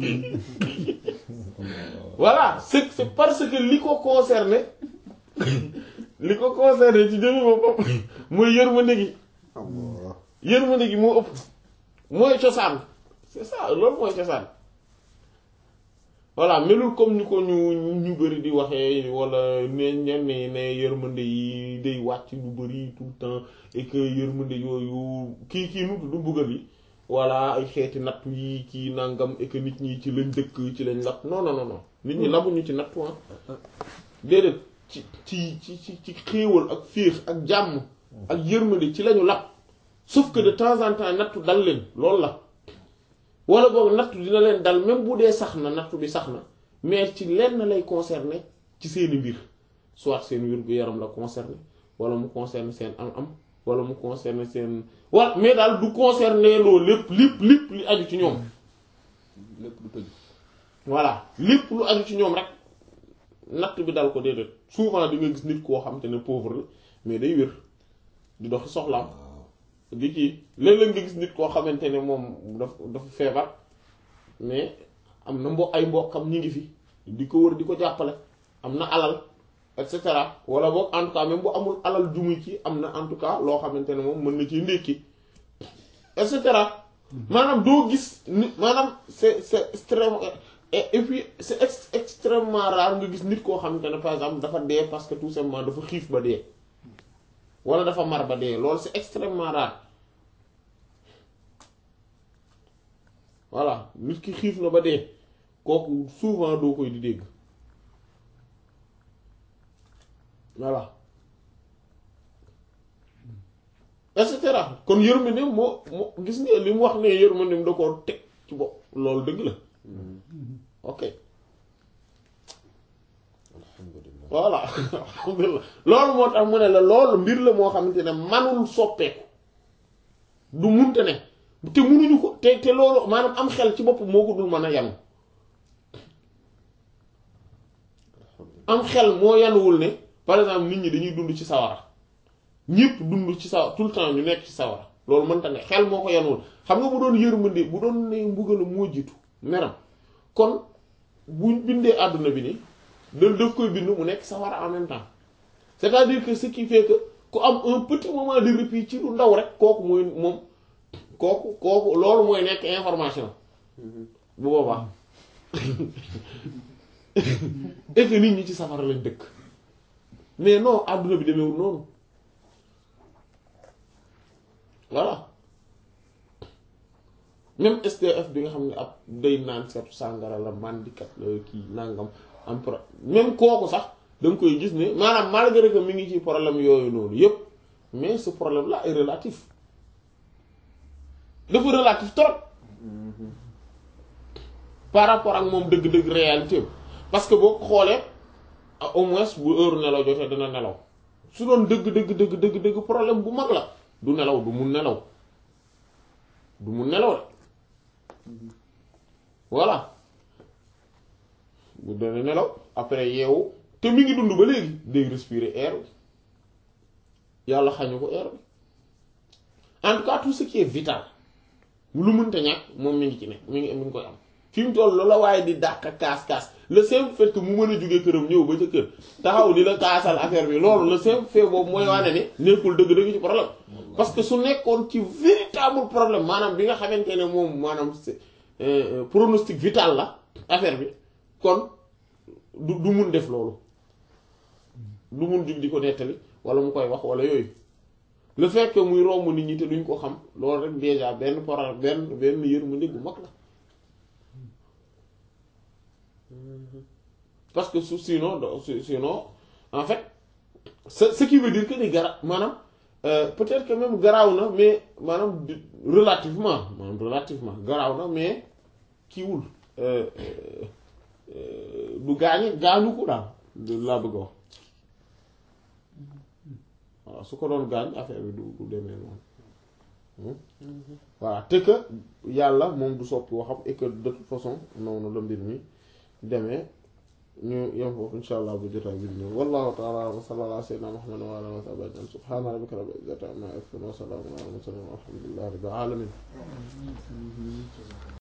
voilà c'est c'est parce que li ko concerné li ko concerné ci jëmi boppam mooy yërmande gi yërmande gi moo ëpp mooy cosaan c'est ça loolu mooy cosaan voilà melul comme ni ko ñu ñu bari di waxee wala ne ñenn ne yërmande yi day wàcc lu bari tout le temps et que yërmande yooyu kii kii nu du buggal yi voilà ay xeeti nattu yi kii nangam et que nit ñi ci lañ dëkk ci lañ lapp non non non non nit ñi labuñu ci nattu ah déedéet ci ci ci ci ci xéewal ak féex ak jàmm ak yërmande ci lañu lapp sauf que de temps en temps nattu dal leen loolu la wala boog nattu dina leen dal même bu dee sax na nattu bi sax na mais ci lenn lay concerner ci seeni mbir soit seen wér-gu-yaram la concerner wala mu concerner seen am-am wala mu concerner seen wala mais daal du concerner loolu lépp lépp lépp li aju ci ñoom lépp du tëj voilà lépp lu aju ci ñoom rek natt bi dal ko déedéet souvent di nga gis nit koo xam te ne pauvre la mais day wér di doxi soxlaam di kii léeg-léeg nga gis nit koo xamante ne moom daf dafa feebar mais am na mbo ay mbokkam ñi ngi fi di ko wër di ko jàppale am na alal et cetera wala boog en tout cas même bu amul alal jumuy ci am na en tout cas loo xamante ne moom mën na ci ndékki et cetera maanaam doo gis ni maanaam c'est c'est extrême et et puis c'est ex extrêmement rare nga gis nit koo xamante ne par exemple dafa dee parce que tout simplement dafa xiif ba dee wala dafa mar ba dee loolu c'est extrêmement rare voilà nit ki xiif na ba dee kooku souvent doo koy di dégg voilà et cetera kon yërmandeem moo moo gis nga li mu wax ne yërmandeem da koo teg ci bopp loolu dëgg la ok voilà alhamdulilah loolu moo tax mu ne la loolu mbir la moo xamante ne manul soppeeku du munte ne te munuñu ko te te loolu maanaam am xel ci bopp moo ko dul mën a yanu am xel moo yanuwul ne par exemple nit ñi dañuy dund ci sawara ñépp dund ci sawara tout le temps ñu nekk ci sawara loolu mënta ne xel moo ko yanuwul xam nga bu doon yërmande bu doon ne mbugalu moo jiitu meram kon buñ bindee àdduna bi ni da daf koy bind mu nekk sawara en même temps c'est-à-dire que ce qui fait que ku am un petit moment de répit ci lu ndaw rek kooku mooy moom kooku kooku loolu mooy nekk information bu boobaa et que nit ñi ci safara lañ dëkk mais non àdduna bi demeewul noonu voilà même SDF bi nga xam ne ab day naan seetu sàngara la mandikat la kii nangam am pro même kooku sax da nga koy gis ne maanaam malgré que mi ngi ci problème yooyu noonu yépp mais ce problème là est relatif dafa relatif trop par rapport ak moom dëgg-dëgg réalité parce que boo ko xoolee au moins bu heure nelaw jotee dana nelaw su doon dëgg dëgg dëgg dëgg dëgg problème bu mag la du nelaw du mun nelaw du mun nelaw de voilà bu dana nelaw après yeewu te mi ngi dund ba léegi day respirer air bi yàlla xañu ko air bi en tout cas tout ce qui est vital lu mënta ñàkk moom mi ngi ci ne mi ngi mi ngi koy am fi mu toll la waaye di dàq kaas kaas le simple fait que mu mën a jóge këram ñëw ba ca kër taxaw di la kaasal affaire bi loolu le simple fait boobu mooy wane ne nekkul dëgg-dëgg ci problème parce que su nekkoon ci véritable problème maanaam bi nga xamante ne moom maanaam c'est pronostic vital la affaire bi kon du du mun def loolu du mun jug di ko nettali wala mu koy wax wala yooyu le fait que muy romb nit ñi te duñ ko xam loolu rek déjà benn problème benn benn yërmande gu mag la parce que su sinon sinon en fait ce ce qui veut dire que ni gara maanaam peut-être que même garaaw na mais maanaam relativement maanaam relativement garaaw na mais kiiwul du gaañi gaañu ko daal laa bëgg a wax waaw su ko doon gaañ affaire bi du du demee noonu voilà te que yàlla moom du soppi waxam et que de toute façon noonu la mbir mi demee ñu yem foofu insha allah bu jotaay bi ñëw wallahu ta'ala wa sallallahu ala sayyidina muhammad wa ala alihi wa sahbihi ajma'in subhana rabbika rabbil izzati amma yasifun wa salamun ala al mursalin walhamdulillahi rabbil alamin